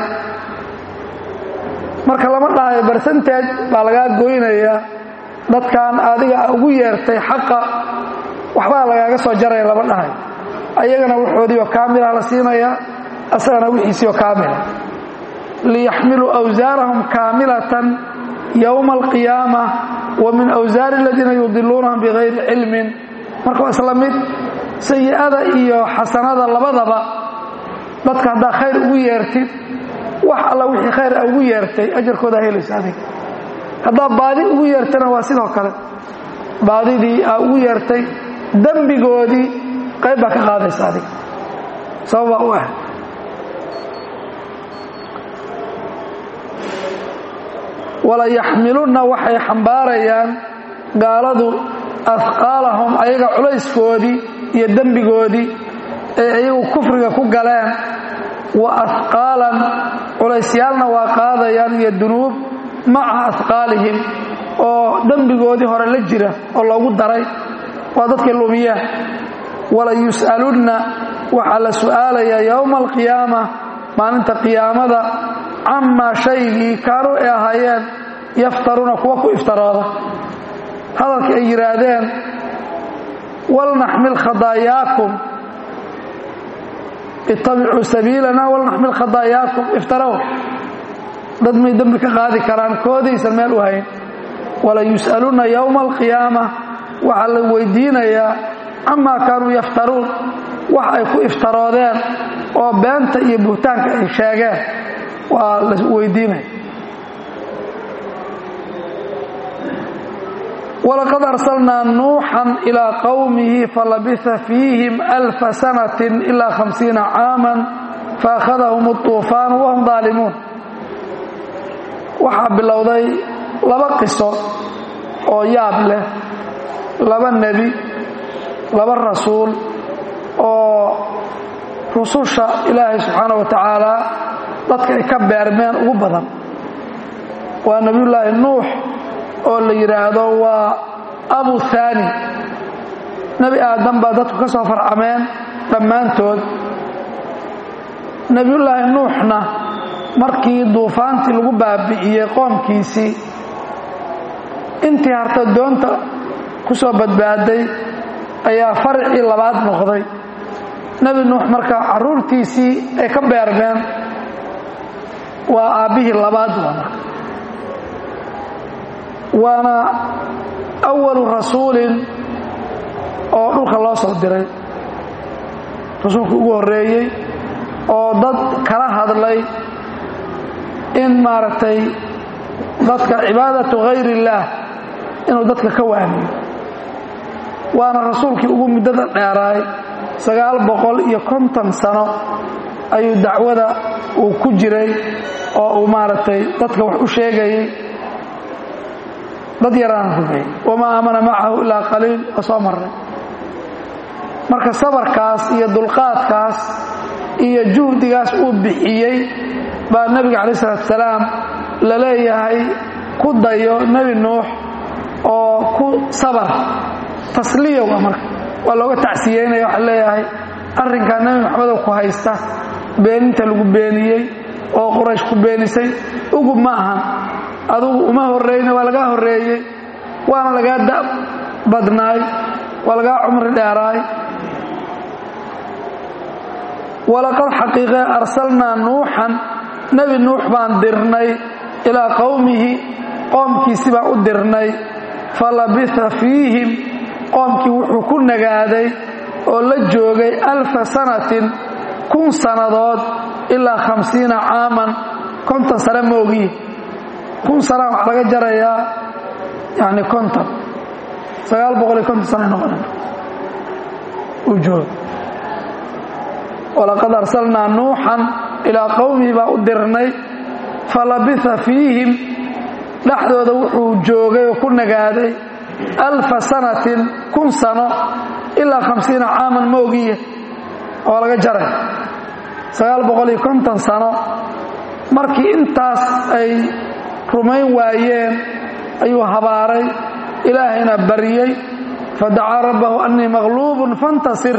marka lama dhahayo barsantaaj baa lagaa goynayaa dadkan adiga ugu yeertay xaqa waxbaa lagaaga soo jaraya lama dhahayo ayagana waxoodiioo kaamilah la siinaya asagana wixiisiioo kaamila liyaxmiluu awsaarahum kaamilatan yowma alqiyaama wa min awsaari aladiina yudiluunahum bigayri cilmin marka waa isla mid sayi'ada iyo xasanada labadaba dadka haddaa khayr ugu yeertid wax alla wixii khayr a ugu yeertay ajarkoodaa helaysa adiga haddaa baadi ugu yeertana waa sidoo kale baadidii aa ugu yeertay dembigoodii qayb baa ka qaadaysa adiga sababaa u ah walayaxmilunna waxay xambaarayaan gaaladu afqaalahum ayaga culayskoodii iyo dembigoodii ee ayagu kufriga ku galeen wa afqaalan culaysyaalna waa qaadayaan iyo dunuub maca afqaalihim oo dembigoodii hore la jira oo loogu daray waa dadkay lumiyaan wala yus'alunna waxaa la su'aalayaa yowma alqiyaama maalinta qiyaamada camaa shaygii kaanuu ay ahaayeen yaftaruuna kuwa ku iftarooda hadalka ay yidhaahdeen walnaxmil khadaayaakum ittabicuu sabiilana walnaxmil khadaayaakum iftarow dad may dembi ka qaadi karaan koodaysan meel u hayn wala yus'alunna yowma alqiyaama waxaa la weydiinayaa camaa kaanuu yaftaruun wax ay ku iftaroodeen oo beenta iyo buhtaanka ay sheegeen waa la weydiinaya walaqad arsalnaa nuuxan ilaa qowmihi falabisa fiihim alfa sanatin ilaa hamsiina caaman faakhadahum اطuufaanu wahum daalimuun waxaa bilowday laba qiso oo yaab leh laba nebi laba rasuul oo rususha ilaahay subxaana wa tacaala dadka ay ka beermeen ugu badan waa nebiyullaahi nuux oo la yidhaahdo waa abu haani nebi aadam baa dadku ka soo farcameen dhammaantood nebiyullaahi nuuxna markii duufaantii lagu baabi'iyey qoomkiisii intii harta doonta ku soo badbaaday ayaa farcii labaad noqday nebi nuux marka carruurtiisii ay ka beermeen waa aabbihii labaad waa marka waana awalu rasuulin oo dhulka loo soo diray rasuulkii ugu horreeyey oo dad kala hadlay in maaragtay dadka cibaadatu hayr illaah inuu dadka ka waamiyo waana rasuulkii ugu muddada dheeraay sagaal boqol iyo konton sano ayuu dacwada uu ku jiray oo uu maaragtay dadka wax u sheegayay dad yaraan rumeeyey wamaa aamana macahu ilaa qaliil oo soo marray marka sabarkaas iyo dulqaadkaas iyo juhdigaas uu bixiyey baa nebiga calayi salatu salaam la leeyahay ku dayo nebi nuux oo ku sabar tasliyowa marka waa looga tacsiyeynaya waxaa leeyahay arrinkaa nebi maxamedow ku haysta beeninta lagu beeniyey oo quraysh ku beenisay ugub ma ahan adugu uma horreyna waa lagaa horreeyey waana lagaa da badnaay waa lagaa cumri dheeraay walaqad xaqiiqee arsalnaa nuuxan nebi nuux baan dirnay ilaa qowmihi qoomkiisi baan u dirnay falabitha fiihim qoomkii wuxuu ku nagaaday oo la joogay alfa sanatin kun sannadood ilaa khamsiina caaman konton sane moogiye kun sanaa waxaa laga jarayaa yani konton sagaal boqol iyo konton sana noqona uu jooga walaqad arsalnaa nuuxan ilaa qowmihi baa u dirnay falabitha fiihim dhexdooda wuxuu joogay oo ku nagaaday alfa sanatin kun sano ilaa khamsiina caaman moogiye oo laga jaray sagaal boqol iyo konton sano markii intaas ay rumayn waayeen ayuu habaaray ilaahayna baryey fadacaa rabbahu annii maqluubun fantasir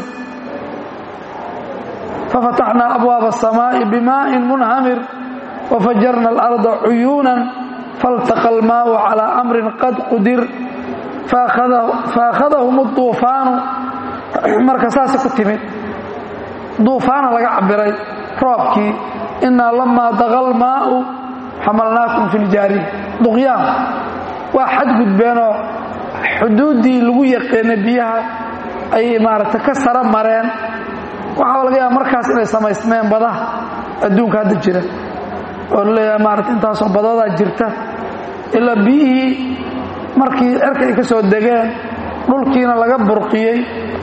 fafataxnaa abwaaba asamaa'i bimaa'in munhamir wafajarna alarda cuyuunan faltaqa almaau calaa amrin qad qudir faakhadahum uduufaanu marka saasay ku timid duufaana laga cabiray roobkii innaa lamaa daqa almaa'u xamalnaakum fi ljaariya duqyaan waa xadgudbeenoo xuduuddii lagu yaqaanay biyaha ayay maaragtay ka sara mareen waxaa laga yaaba markaas inay samaysmeen badaha adduunka hadda jira oo laleeyahay maarata intaasoo badoodaa jirta ilaa biyihii markii cerka ay ka soo degeen dhulkiina laga burqiyey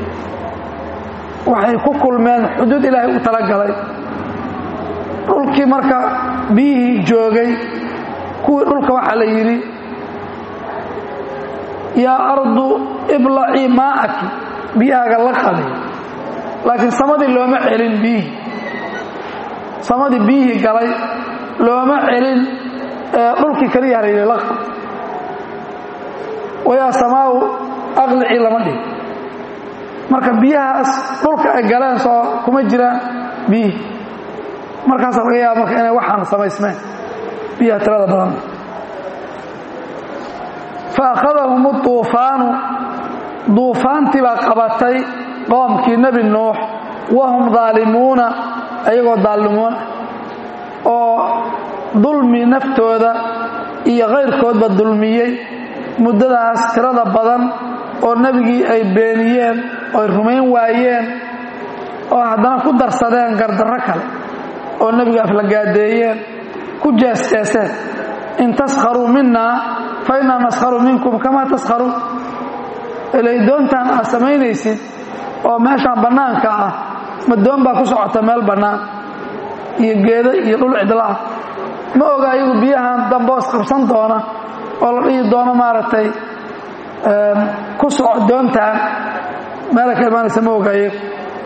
waxay ku kulmeen xuduud ilaahay u talagalay dhulkii marka biyihii joogay kuwii dhulka waxaa la yidhi yaa ardu iblacii maa'aki biyahaaga la qaday laakiin samadii looma celin biyihii samadii biyihii galay looma celin dhulkii kaliya halayidhi la qad wayaa samaawu aqlicii lama dhig marka biyahaas dhulka ay galeen soo kuma jiraan biyihii markaasa laga yaaba marka inay waxaan samaysmeen biyaha tirada badan fa akhadahum uduufaanu duufaantii baa qabatay qoomkii nebi nuux wahum daalimuuna ayagoo daallimuuna oo dulmi naftooda iyo kayrkoodba dulmiyey muddadaas tirada badan oo nebigii ay beeniyeen oo ay rumayn waayeen oo haddana ku darsadeen gardarro kale oo nebiga aflagaadeeyeen ku jeesjeeseen in taskharuu minna fa innaa naskharu minkum kamaa taskharuun ilay doontaan aad samaynaysid oo meeshaan bannaanka ah ma doon baa ku socota meel bannaan iyo geedo iyo dhul cidla ah ma oga ayagu biyahan damboos qabsan doona oo la dhihi doono maaragtay ku soco doontaan meela ka imaanaysa ma oga ayagu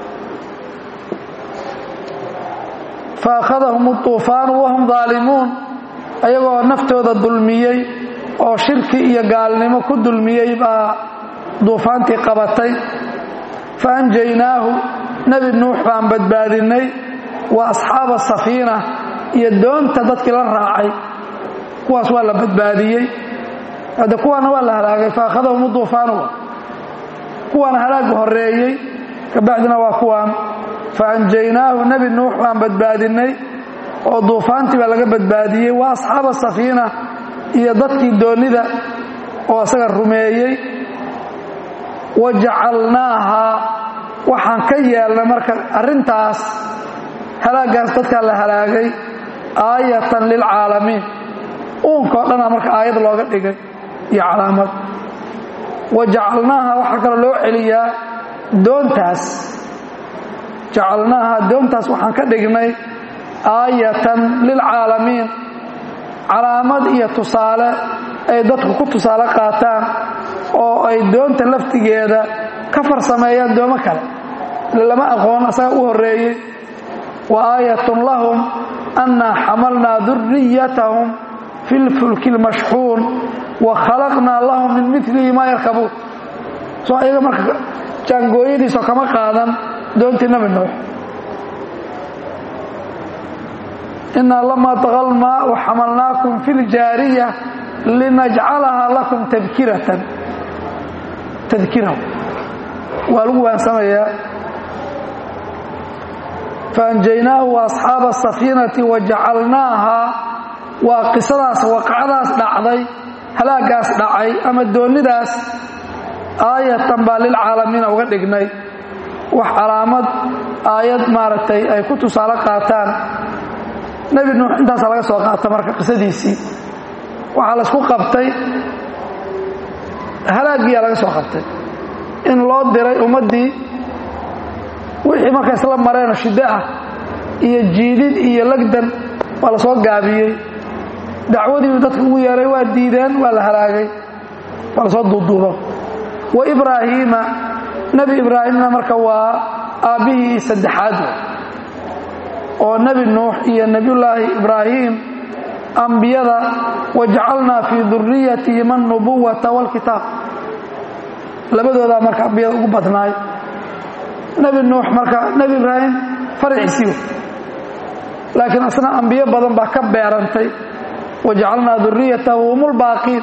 fa akhadahum uduufaanu wahum daalimuun ayagoo naftooda dulmiyey oo shirki iyo gaalnimo ku dulmiyey baa duufaantii qabatay fa anjaynaahu nebi nuux baan badbaadinnay wa asxaaba safiina iyo doonta dadkii la raacay kuwaas waa la badbaadiyey hadde kuwaana waa la halaagay fa akhadahum uduufaanu kuwaana halaagga horreeyey kabacdina waa kuwaan fa anjaynaahu nebi nuux baan badbaadinnay oo duufaantii baa laga badbaadiyey wa asxaaba safiina iyo dadkii doonnida oo isaga rumeeyey wa jacalnaahaa waxaan ka yeelnay marka arrintaas halaagaas dadkaa la halaagay aayatan lilcaalamiin uunkao dhanaa marka aayad looga dhigay iyo calaamad wa jacalnaaha waxaa kaloo loo celiyaa doontaas jacalnaaha doontaas waxaan ka dhignay aayatan lilcaalamiin calaamad iyo tusaale ay dadku ku tusaale qaataan oo ay doonta laftigeeda ka farsameeyaan doomo kale ile lama aqoon asaga u horreeyey wa aayatun lahum annaa xamalnaa duriyatahum fi lfulki lmashxuun wa khalaqnaa lahum min milihi maa yarkabuun soo ayaga marka jaangooyadiisoo kama qaadan doontii nabi nuux inaa lamaa taqa lmaau xamalnaakum fi ljaariya linajcalahaa lakum tadkiratan tadkira waa lagu waansamayaa faanjaynaahu waasxaaba asafiinati wajacalnaahaa waa qisadaas waqacadaas dhacday halaagaas dhacay ama doonidaas aayatan baa lilcaalamiina uga dhignay wax calaamad aayad maaragtay ay ku tusaale qaataan nebi nuux intaasaa laga soo qaata marka qisadiisii waxaa laysku qabtay halaagiyaa laga soo qabtay in loo diray ummaddii wixii marka isla mareen shiddo ah iyo jiidid iyo lagdan waa la soo gaabiyey dacwadiibu dadka ugu yeeray waa diideen waa la halaagay waa la soo duuduuba wa ibraahiima nebi ibraahimna marka waa aabbihii saddexaad oo nebi nuux iyo nebiyullaahi ibraahim ambiyada wajacalnaa fii duriyatihim alnubuwata waalkitaab labadoodaa marka ambiyada ugu badnaay nebi nuux marka nebi ibraahim farciisii laakiin asna ambiyo badan baa ka beerantay wajacalnaa duriyatahu hum lbaaqiin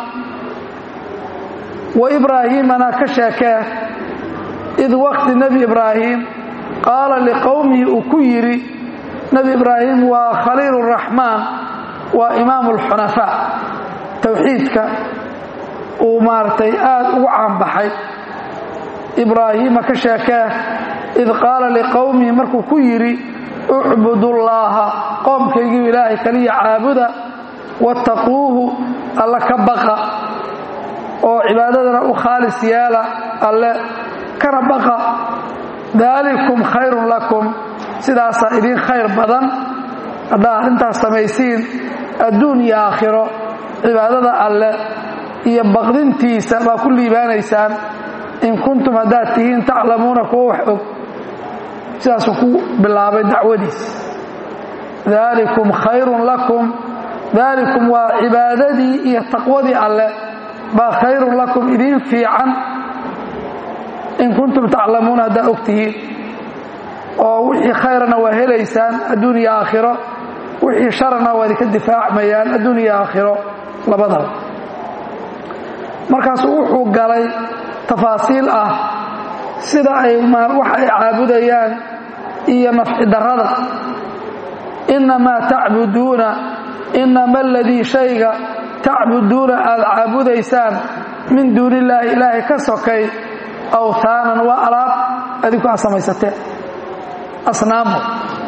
wa ibraahiimana ka sheekee id waqti nebi ibraahim qaala liqowmihi uu ku yidhi nebi ibraahim waa khaliil raxmaan waa imaamu alxunafaa towxiidka uu maaragtay aad ugu caanbaxay ibraahiima ka sheekee id qaala liqowmihi markuu ku yidhi ucbudullaaha qoomkaygii ilaahay kaliya caabuda wattaquuhu alla ka baqa oo cibaadadana u khaalis yeela alle kana baqa daalikum khayrun lakum sidaasaa idiin khayr badan haddaa arrintaas samaysiin adduun iyo aakhiro cibaadada alle iyo baqdintiisa baa ku liibaanaysaan in kuntum haddaad tihiin taclamuuna kuwa wax og sidaasuu ku bilaabay dacwadiis daalikum khayrun lakum daalikum waa cibaadadii iyo taqwadii alle baa khayrun lakum idiin fiican in kuntum taclamuuna haddaa og tihiin oo wixii khayrana waa helaysaan adduun iyo aakhiro wixii sharana waa idinka difaacmayaan adduun iyo aakhiro labadaba markaasuu wuxuu galay tafaasiil ah sida ay wax ay caabudayaan iyo nafci darrada innamaa tacbuduuna innama aladii shayga tacbuduuna aad caabudaysaan min duuni illaahi ilaahay ka sokay awtaanan waa alaab adinku aad samaysateen asnaamu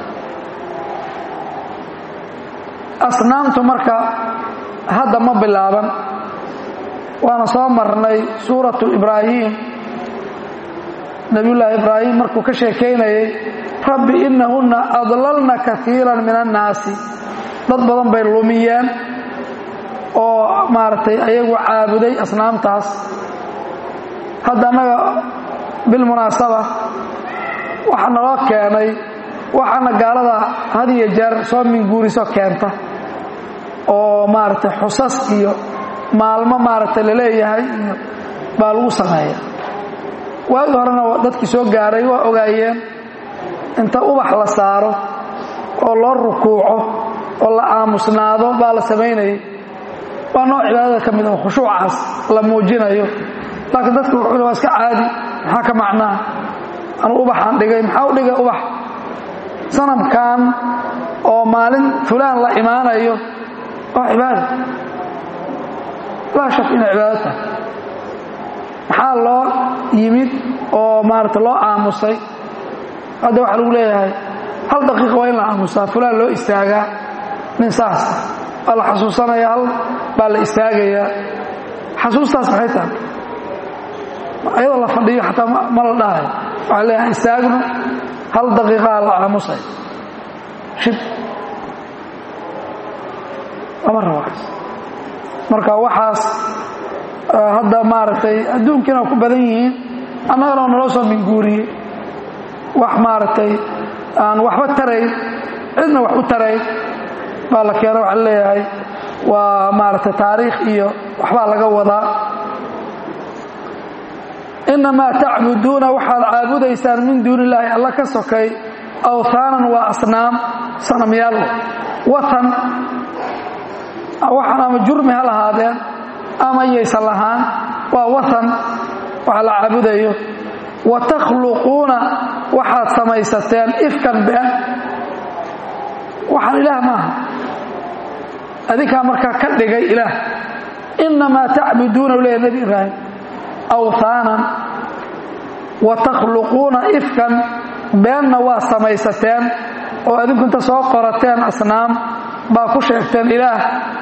asnaamtu marka hadda ma bilaaban waana soo marnay suuratu ibraahim nabiyullaahi ibraahim markuu ka sheekaynayay rabbi innahunna adlalna kaiiran min annaasi dad badan bay lumiyeen oo maaragtay ayagu caabuday asnaamtaas hadda annaga bilmunaasaba waxaa naloo keenay waxaana gaalada had iyo jeer soo minguuriso keenta oo maaragtay xusas iyo maalmo maaragtay la leeyahay iyo baa lagu sameeya waagi horena dadkii soo gaaray waa ogaayeen inta ubax la saaro oo loo rukuuco oo la aamusnaado baa la samaynayay waa nooc cibaadada ka mid a khushuucaas la muujinayo laakiin dadku wuxuu waa iska caadi maxaa ka macnaa anu ubaxaan dhigay maxaa u dhigay ubax sanamkan oo maalin fulaan la imaanayo waa cibaada laa shak inay cibaado tahay loo yimid oo maarata loo aamusay hadda waxaa lagu leeyahay hal daqiiqa waa in la aamusaa fulaan loo istaagaa nin saas waa la xasuusanaya hal baa la istaagayaa xasuustaas maxay tahay ayadoo la fadhiyo xataa ma la dhahayo waxaa leeyahay istaagno hal daqiiqaa la aamusay shib lama rabaas marka waxaas hadda maaragtay adduunkiina ku badan yihiin annagana naloo soo minguuriyey wax maaragtay aan waxba tarayn cidna wax u tarayn baa la keena waxaa leeyahay waa maaragtay taariikh iyo waxbaa laga wadaa innamaa tacbuduuna waxaad caabudaysaan min duuni illaahi alla ka sokay awhaanan waa asnaam sanamyaal watan waxaan ama jurmi ha lahaadeen ama yaysan lahaan waa watan waxa la caabudayo wa takhluquuna waxaad samaysateen ifkan been waxaan ilaah maaha adinkaa markaa ka dhigay ilaah innamaa tacbuduuna u leeya nebi ibraahim awhaanan wa takhluquuna ifkan beenna waa samaysateen oo adinku inta soo qorateen asnaam baa ku sheegteen ilaah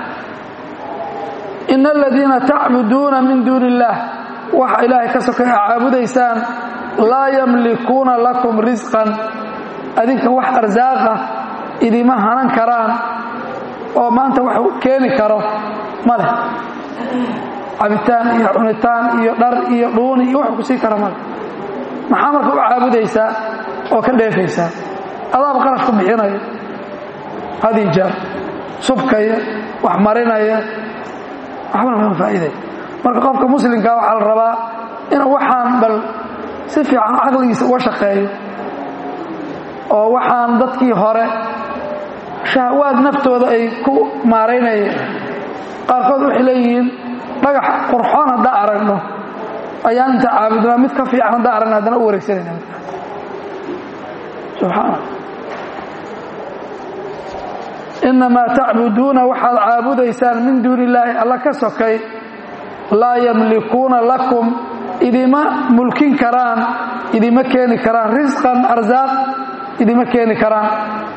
ina aladiina tacbuduuna min duuni illaah waxa ilaahay ka sokay a caabudaysaan laa yamlikuuna lakum risqan adinka wax arsaaqa idima hanan karaan oo maanta wax keeni karo ma leh cabitaan iyo cunitaan iyo dhar iyo dhuuni iyo wax ku sii kara male maxaa marka u caabudaysaa oo ka dheefaysaa adaaba qarash ku bixinaya hadii jeer subkaya wax marinaya waxbana lama faa'iidaya marka qofka muslimka waxaa la rabaa inuu waxaan bal si fiican caqligiisa uga shaqeeyo oo waxaan dadkii hore shahwaad naftooda ay ku maaraynayeen qaarkood waxay leeyihiin dhagax qurxoon haddaan aragno ayaan inta caabudnaa mid ka fiican haddaan aragno haddana u wareegsanayna midkaas subxaana innamaa tacbuduuna waxaad caabudaysaan min duuni illaahi alla ka sokay laa yamlikuuna lakum idima mulkin karaan idima keeni karaan risqan arsaaq idima keeni karaan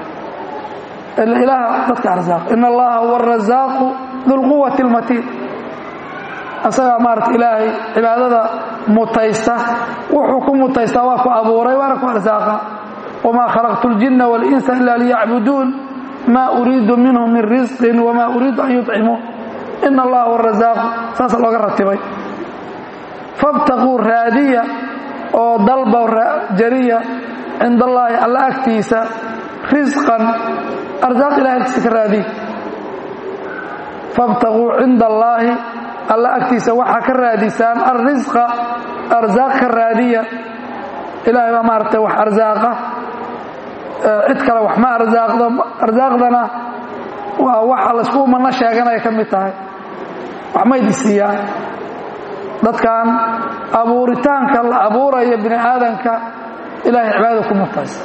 ilaah dadka arsaaq in allaha huwa arasaaqu dulquwati almatiin asagaa maarata ilaahay cibaadada mutaysta wuxuu ku mutaystaa waa ku abuuray waana ku arsaaqa wamaa khalaqtu اljinna waاlinsa ila liyacbuduun ma uriidu minhum min risqin wamaa uriidu an yuطcimuun ina allaha huwa arasaaqu saasa looga ratibay fabtaquu raadiya oo dalba jariya cinda allaahi alla agtiisa risqan arsaaq ilahay agtiisa ka raadiya fabtaquu cinda allaahi alla agtiisa waxaa ka raadisaan alrisqa arsaaq ka raadiya ilaahay baa maaragtay wax arsaaqa cid kale wax ma arsaaqdo arsaaqdana waa waxa laysku mana sheeganaya ka mid tahay wax maydi siiyaan dadkan abuuritaanka la abuurayo bini aadanka ilahay cibaadada ku mutaysa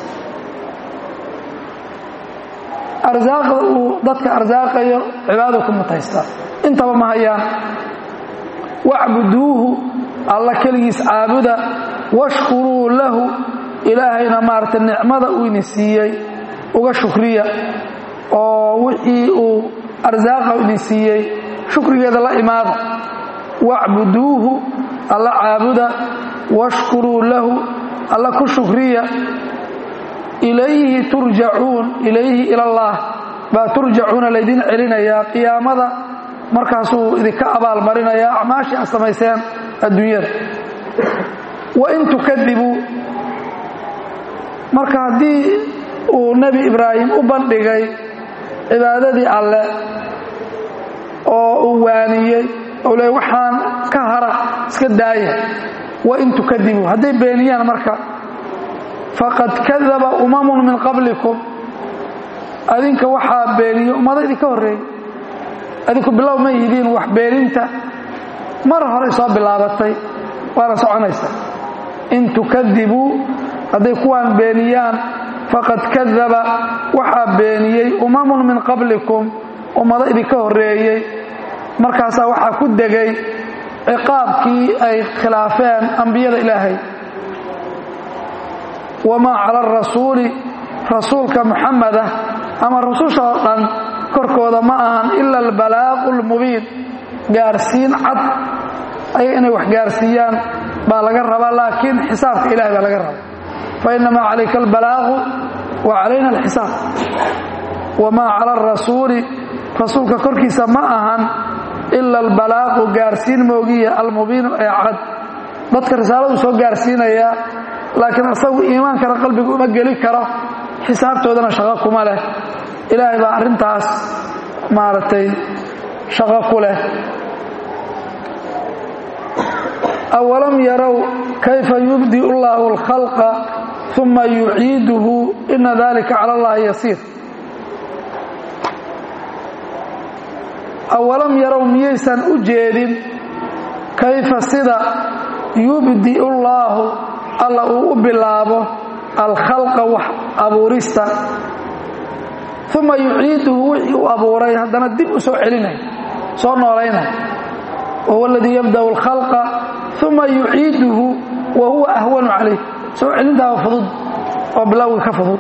arsaaqda uu dadka arsaaqayo cibaadada ku mutaysta intaba ma hayaan wacbuduuhu alla keligiis caabuda washkuruu lahu ilaahayna maaragtay nicmada uu idin siiyey uga shukriya oo wixii uu arsaaqa idin siiyey shukrigeeda la imaada wacbuduuhu alla caabuda washkuruu lahu alla ku shukriya ilayhi turjacuun ilayhi ilallaah baa turjacuuna laydin celinayaa qiyaamada markaasuu idinka abaalmarinayaa acmaashii aad samayseen adduunyada wain tukadibuu marka haddii uu nebi ibraahim u bandhigay cibaadadii alle oo uu waaniyey ou le waxaan ka hara iska daaya wain tukadibuu hadday beeniyaan marka faqad kadaba umamun min qablikum adinka waxaa beeniye ummado idinka horreeyey adinku bilow ma yihiin wax beeninta mar horey soo bilaabatay waana soconaysa in tukadibuu hadday kuwaan beeniyaan faqad kadaba waxaa beeniyey umamun min qablikum ummado idinka horreeyey markaasaa waxaa ku degay ciqaabkii ay khilaafeen ambiyada ilaahay wamaa cala arasuuli rasuulka muxameda ama rususha oo dhan korkooda ma ahan ila albalaaqu lmubiin gaarsiin cad ayaga inay wax gaarsiiyaan baa laga rabaa laakiin xisaabka ilahay baa laga rabaa fainamaa calayka albalaaqu wa calayna alxisaab wamaa cala arasuuli rasuulka korkiisa ma ahan ila albalaaqu gaarsiin moogiya almubiinu ee cad dadka risaaladu soo gaarsiinayaa laakiin asagu iimaankana qalbiga uma geli karo xisaabtoodana shaqo kuma leh ilaahay baa arrintaas maaragtay shaqo ku leh awalam yarow kayfa yubdi اllahu اlkhalqa uma yuciiduhu ina dalika cala اllahi yasiir awalam yarow miyaysan u jeedin kayfa sida yubdi اllaahu alla uu u bilaabo alkhalqa wax abuurista uma yuciiduhu wixii uu abuuray haddana dib u soo celinay soo noolaynay wahuwa aladii yabda'u alkhalqa uma yuciiduhu wa huwa ahwanu calayh soo celintaaba fudud oo bilowga ka fudud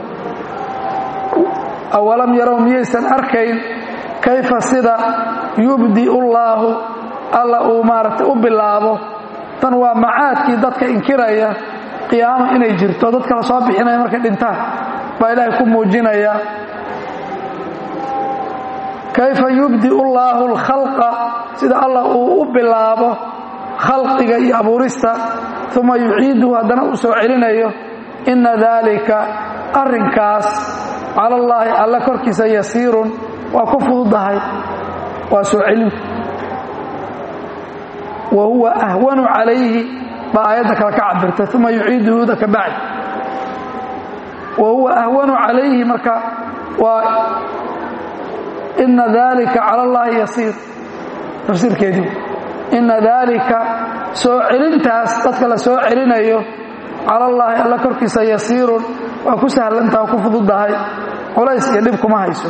awalam yarow miyaysan arkayn kayfa sida yubdi'u llaahu alla uu maaragtay u bilaabo tan waa macaadkii dadka inkiraya qiyaamo inay jirto dadka la soo bixinaya markay dhintaan baa ilaahay ku muujinaya kayfa yubdi'u llaahu alkhalqa sida allah uu u bilaabo khalqiga iyo abuurista uma yuciiduhu haddana uu soo celinayo inna daalika arrinkaas cala allaahi alla korkiisa yasiirun waa ku fududahay waa soo celinta wa huwa ahwanu calayhi baa aayadda kale ka cabirtay uma yuciiduhuda ka bacdi wa huwa ahwanu calayhi marka waa ina dalika cala allahi yasiir tafsiirkeedii ina daalika soo celintaas dadka la soo celinayo cala allaahi alla korkiisa yasiirun waa ku sahlantaha ku fududahay culays iyo dhib kuma hayso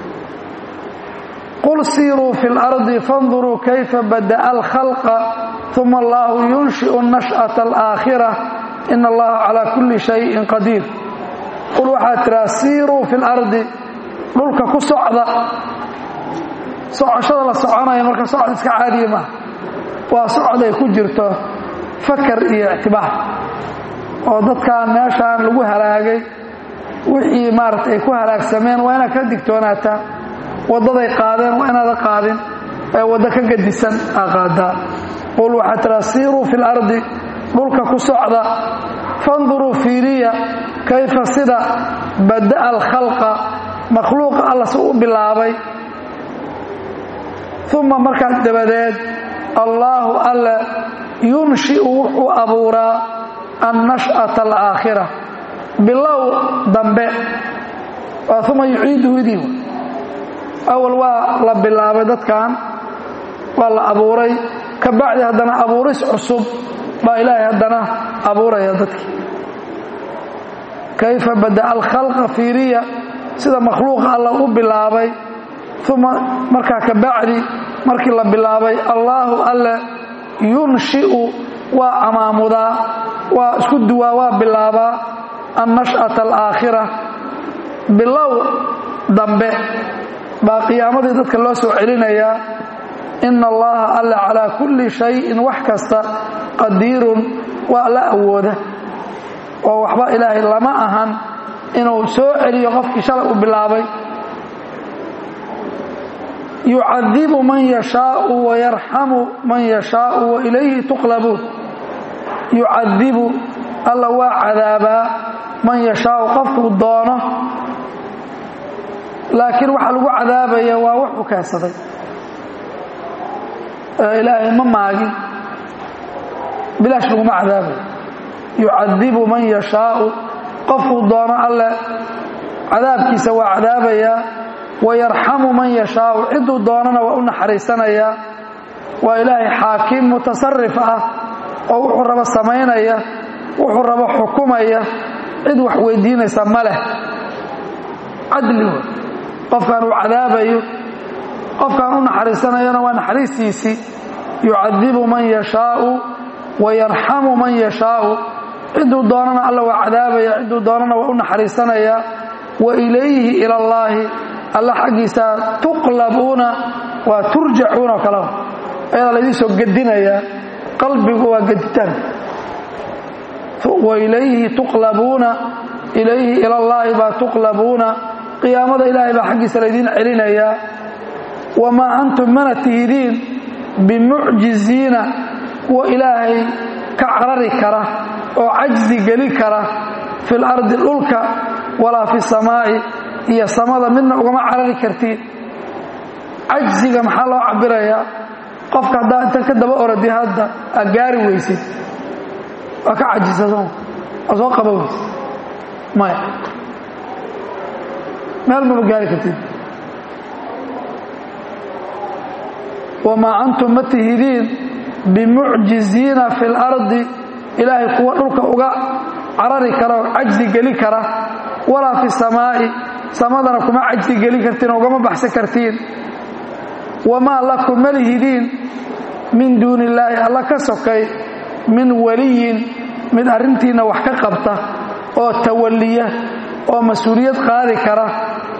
qul siiruu fi اlardi faاnduruu kayfa bada'a alkhalqa uma allahu yunshiئu nashأaةa alaakhira ina allaha calaa kulli shayin qadiir qul waxaad tiraa siiruu fi اlardi dhulka ku socda socoshada la soconaya marka socod iska caadiya maaha waa socod ay ku jirto fakar iyo ictibaar oo dadkan meeshaan lagu halaagay wixii maaragta ay ku halaagsameen waa inaad ka digtoonaataa waddaday qaadeen waa inaada qaadin ee waddo ka gadisan aa qaadaa qul waxaa tiraa siiruu fi lardi dhulka ku socda fanduruu fiiriya kayfa sida bada'a alkhalqa makhluuqa alla si u bilaabay uma markaas dabadeed allaahu alle yunshi'u wuxuu abuuraa annash'ata alaakhira bilow dambe waa uma yuciiduhu idii awal waa la bilaabay dadkan waa la abuuray ka bacdi haddana abuuris cusub baa ilaahay haddana abuuraya dadkii kayfa bada'a alkhalqa fiiriya sida makhluuqa alla u bilaabay uma markaa ka bacdi markii la bilaabay allaahu alle yunshi'u waa amaamudaa waa isku duwaa waa bilaabaa annash'ata alaakhira bilow dambe baa qiyaamadii dadka loo soo celinayaa ina allaha alle calaa kulli shayin wax kasta qadiirun waa la awooda oo waxba ilaahay lama ahan inuu soo celiyo qofkii shalay u bilaabay yucadibu man yashaau wayarxamu man yashaau wa ilayhi tuqlabuun yucadibu alla waa cadaabaa man yashaau qofkuu doono laakiin waxaa lagu cadaabaya waa wuxuu keensaday ilaahay ma maagin bilaash laguma cadaabayo yucadibu man yashaau qofkuu doono alle cadaabkiisa waa cadaabayaa wayarxamu man yashaau cidduu doonana waa u naxariisanayaa waa ilaahay xaakim mutasarif ah oo wuxuu rabo samaynaya wuxuu rabo xukumaya cid wax weydiinaysa ma leh cadli wey qofkan uu cadaabayo qofkan u naxariisanayana waa naxariistiisii yucadibu man yashaau wa yarxamu man yashaau cidduu doonana alla waa cadaabaya cidduu doonana waa u naxariisanaya wa ilayhi ila allaahi alla xaggiisa tuqlabuuna waa turjacuuna oo kalea ayadaa laydin soo gedinayaa qalbigu waa geditaan wa ilayhi tuqlabuuna ilayhi ila allaahi baa tuqlabuuna qiyaamada ilaahay baa xaggiisa laydiin celinayaa wamaa antum mana tihidiin bimucjiziina kuwa ilaahay ka carari kara oo cajzi geli kara fil ardi dhulka walaa fi samaa'i iyo samada midna ugama carari kartiin cajziga maxaa loo cabirayaa qofka haddaa inta ka daba oradi hadda aad gaari weysid waa ka cajisado waa soo qaba weysid maya meel maba gaari kartid wamaa antum ma tihidiin bimucjiziina fi lardi ilaahay kuwa dhulka uga carari kara oo cajzi geli kara walaa fi samaa'i samadana kuma cajzi geli kartiin oo ugama baxsan kartiin wamaa lakum ma lihidiin min duuni illaahi alla ka sokay min waliyin mid arrintiinna wax ka qabta oo tawalliya oo mas-uuliyad qaadi kara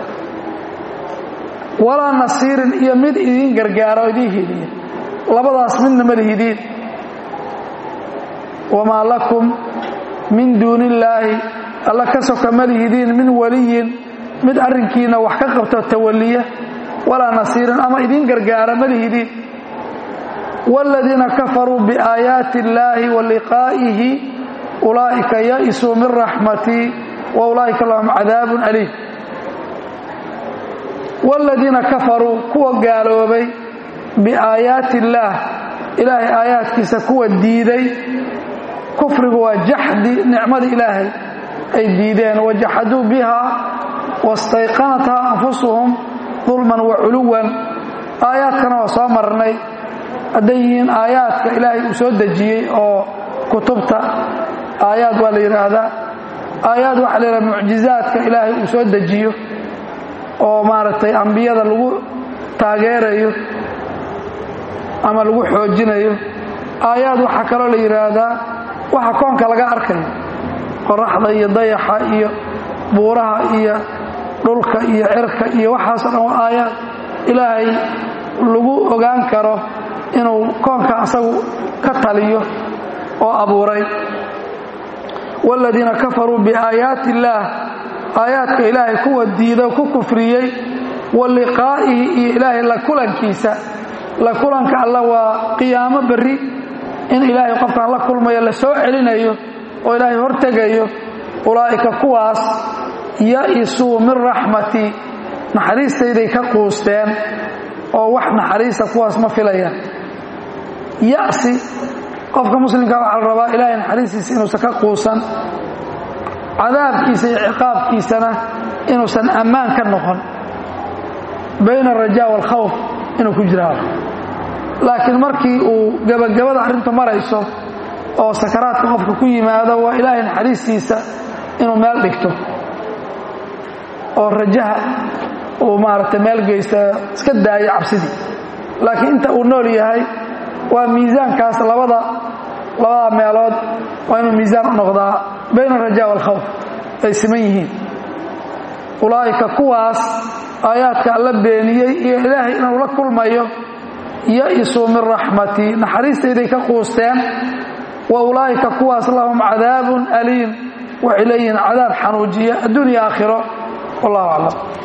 walaa nasiirin iyo mid idiin gargaara oo idiin hidiya labadaas midna ma lihidiin wamaa lakum min duuni illaahi alla ka soka ma lihidiin min waliyin mid arrinkiina wax ka qabta tawalliya walaa nasiirin ama idiin gargaara ma lihidiin waaladiina kafaruu biaayaati illaahi wa liqaa'ihi ulaa'ika ya'isuu min raxmatii wa ulaa'ika lahum cadaabun aliim waaladiina kafaruu kuwa gaaloobay biaayaati illaah ilaahay aayaadkiisa kuwa diiday kufrigu waa jaxdi nicmadii ilaahay ay diideen wajaxaduu bihaa wastayqanathaa anfusuhum dulman wa culuwan aayaadkana waa soo marnay hadday yihiin aayaadka ilaahay uu soo dejiyey oo kutubta aayaad waa la yidhaahdaa aayaad waxaa la yidhahda mucjizaadka ilaahay uu soo dejiyo oo maaragtay ambiyada lagu taageerayo ama lagu xoojinayo aayaad waxaa kaloo la yidhaahdaa waxa koonka laga arkayo qoraxda iyo dayaxa iyo buuraha iyo dhulka iyo cirka iyo waxaasoo dhan waa aayaad ilaahay lagu ogaan karo inuu koonka asagu ka taliyo oo abuuray waaladiina kafaruu biaayaati illaah aayaadka ilaahay kuwa diida ku kufriyey wa liqaa'ihi iyo ilaahay la kulankiisa la kulanka alla waa qiyaamo berri in ilaahay qofkaan la kulmayo la soo celinayo oo ilaahay hortegayo ulaa'ika kuwaas ya'isuu min raxmatii naxariistayday ka quusteen oo wax naxariista kuwaas ma filayaan ya'si qofka muslimkaa waxaa la rabaa ilaahay naxariistiisa inuusan ka quusan cadaabkiisa iyo ciqaabkiisana inuusan ammaan ka noqon bayna alrajaa waalkhawf inuu ku jiraado laakiin markii uu gebagabada arrintu marayso oo sakaraadka qofka ku yimaado waa ilaahay naxariistiisa inuu meel dhigto oo rajaha uu maaragtay meel geysta iska daayo cabsidii laakiin inta uu nool yahay waa miisaankaas labada labada meelood waa inuu miisaan u noqdaa bayna alrajaa waalkhawf ay siman yihiin ulaa'ika kuwaas aayaadka alla beeniyey iyo ilaahay inuu la kulmayo ya'isuu min raxmatii naxariistayday ka quusteen wa ulaa'ika kuwaas lahum cadaabun aliim waxay leeyihiin cadaab xanuujiya adduunya aakhiro wallahu aclam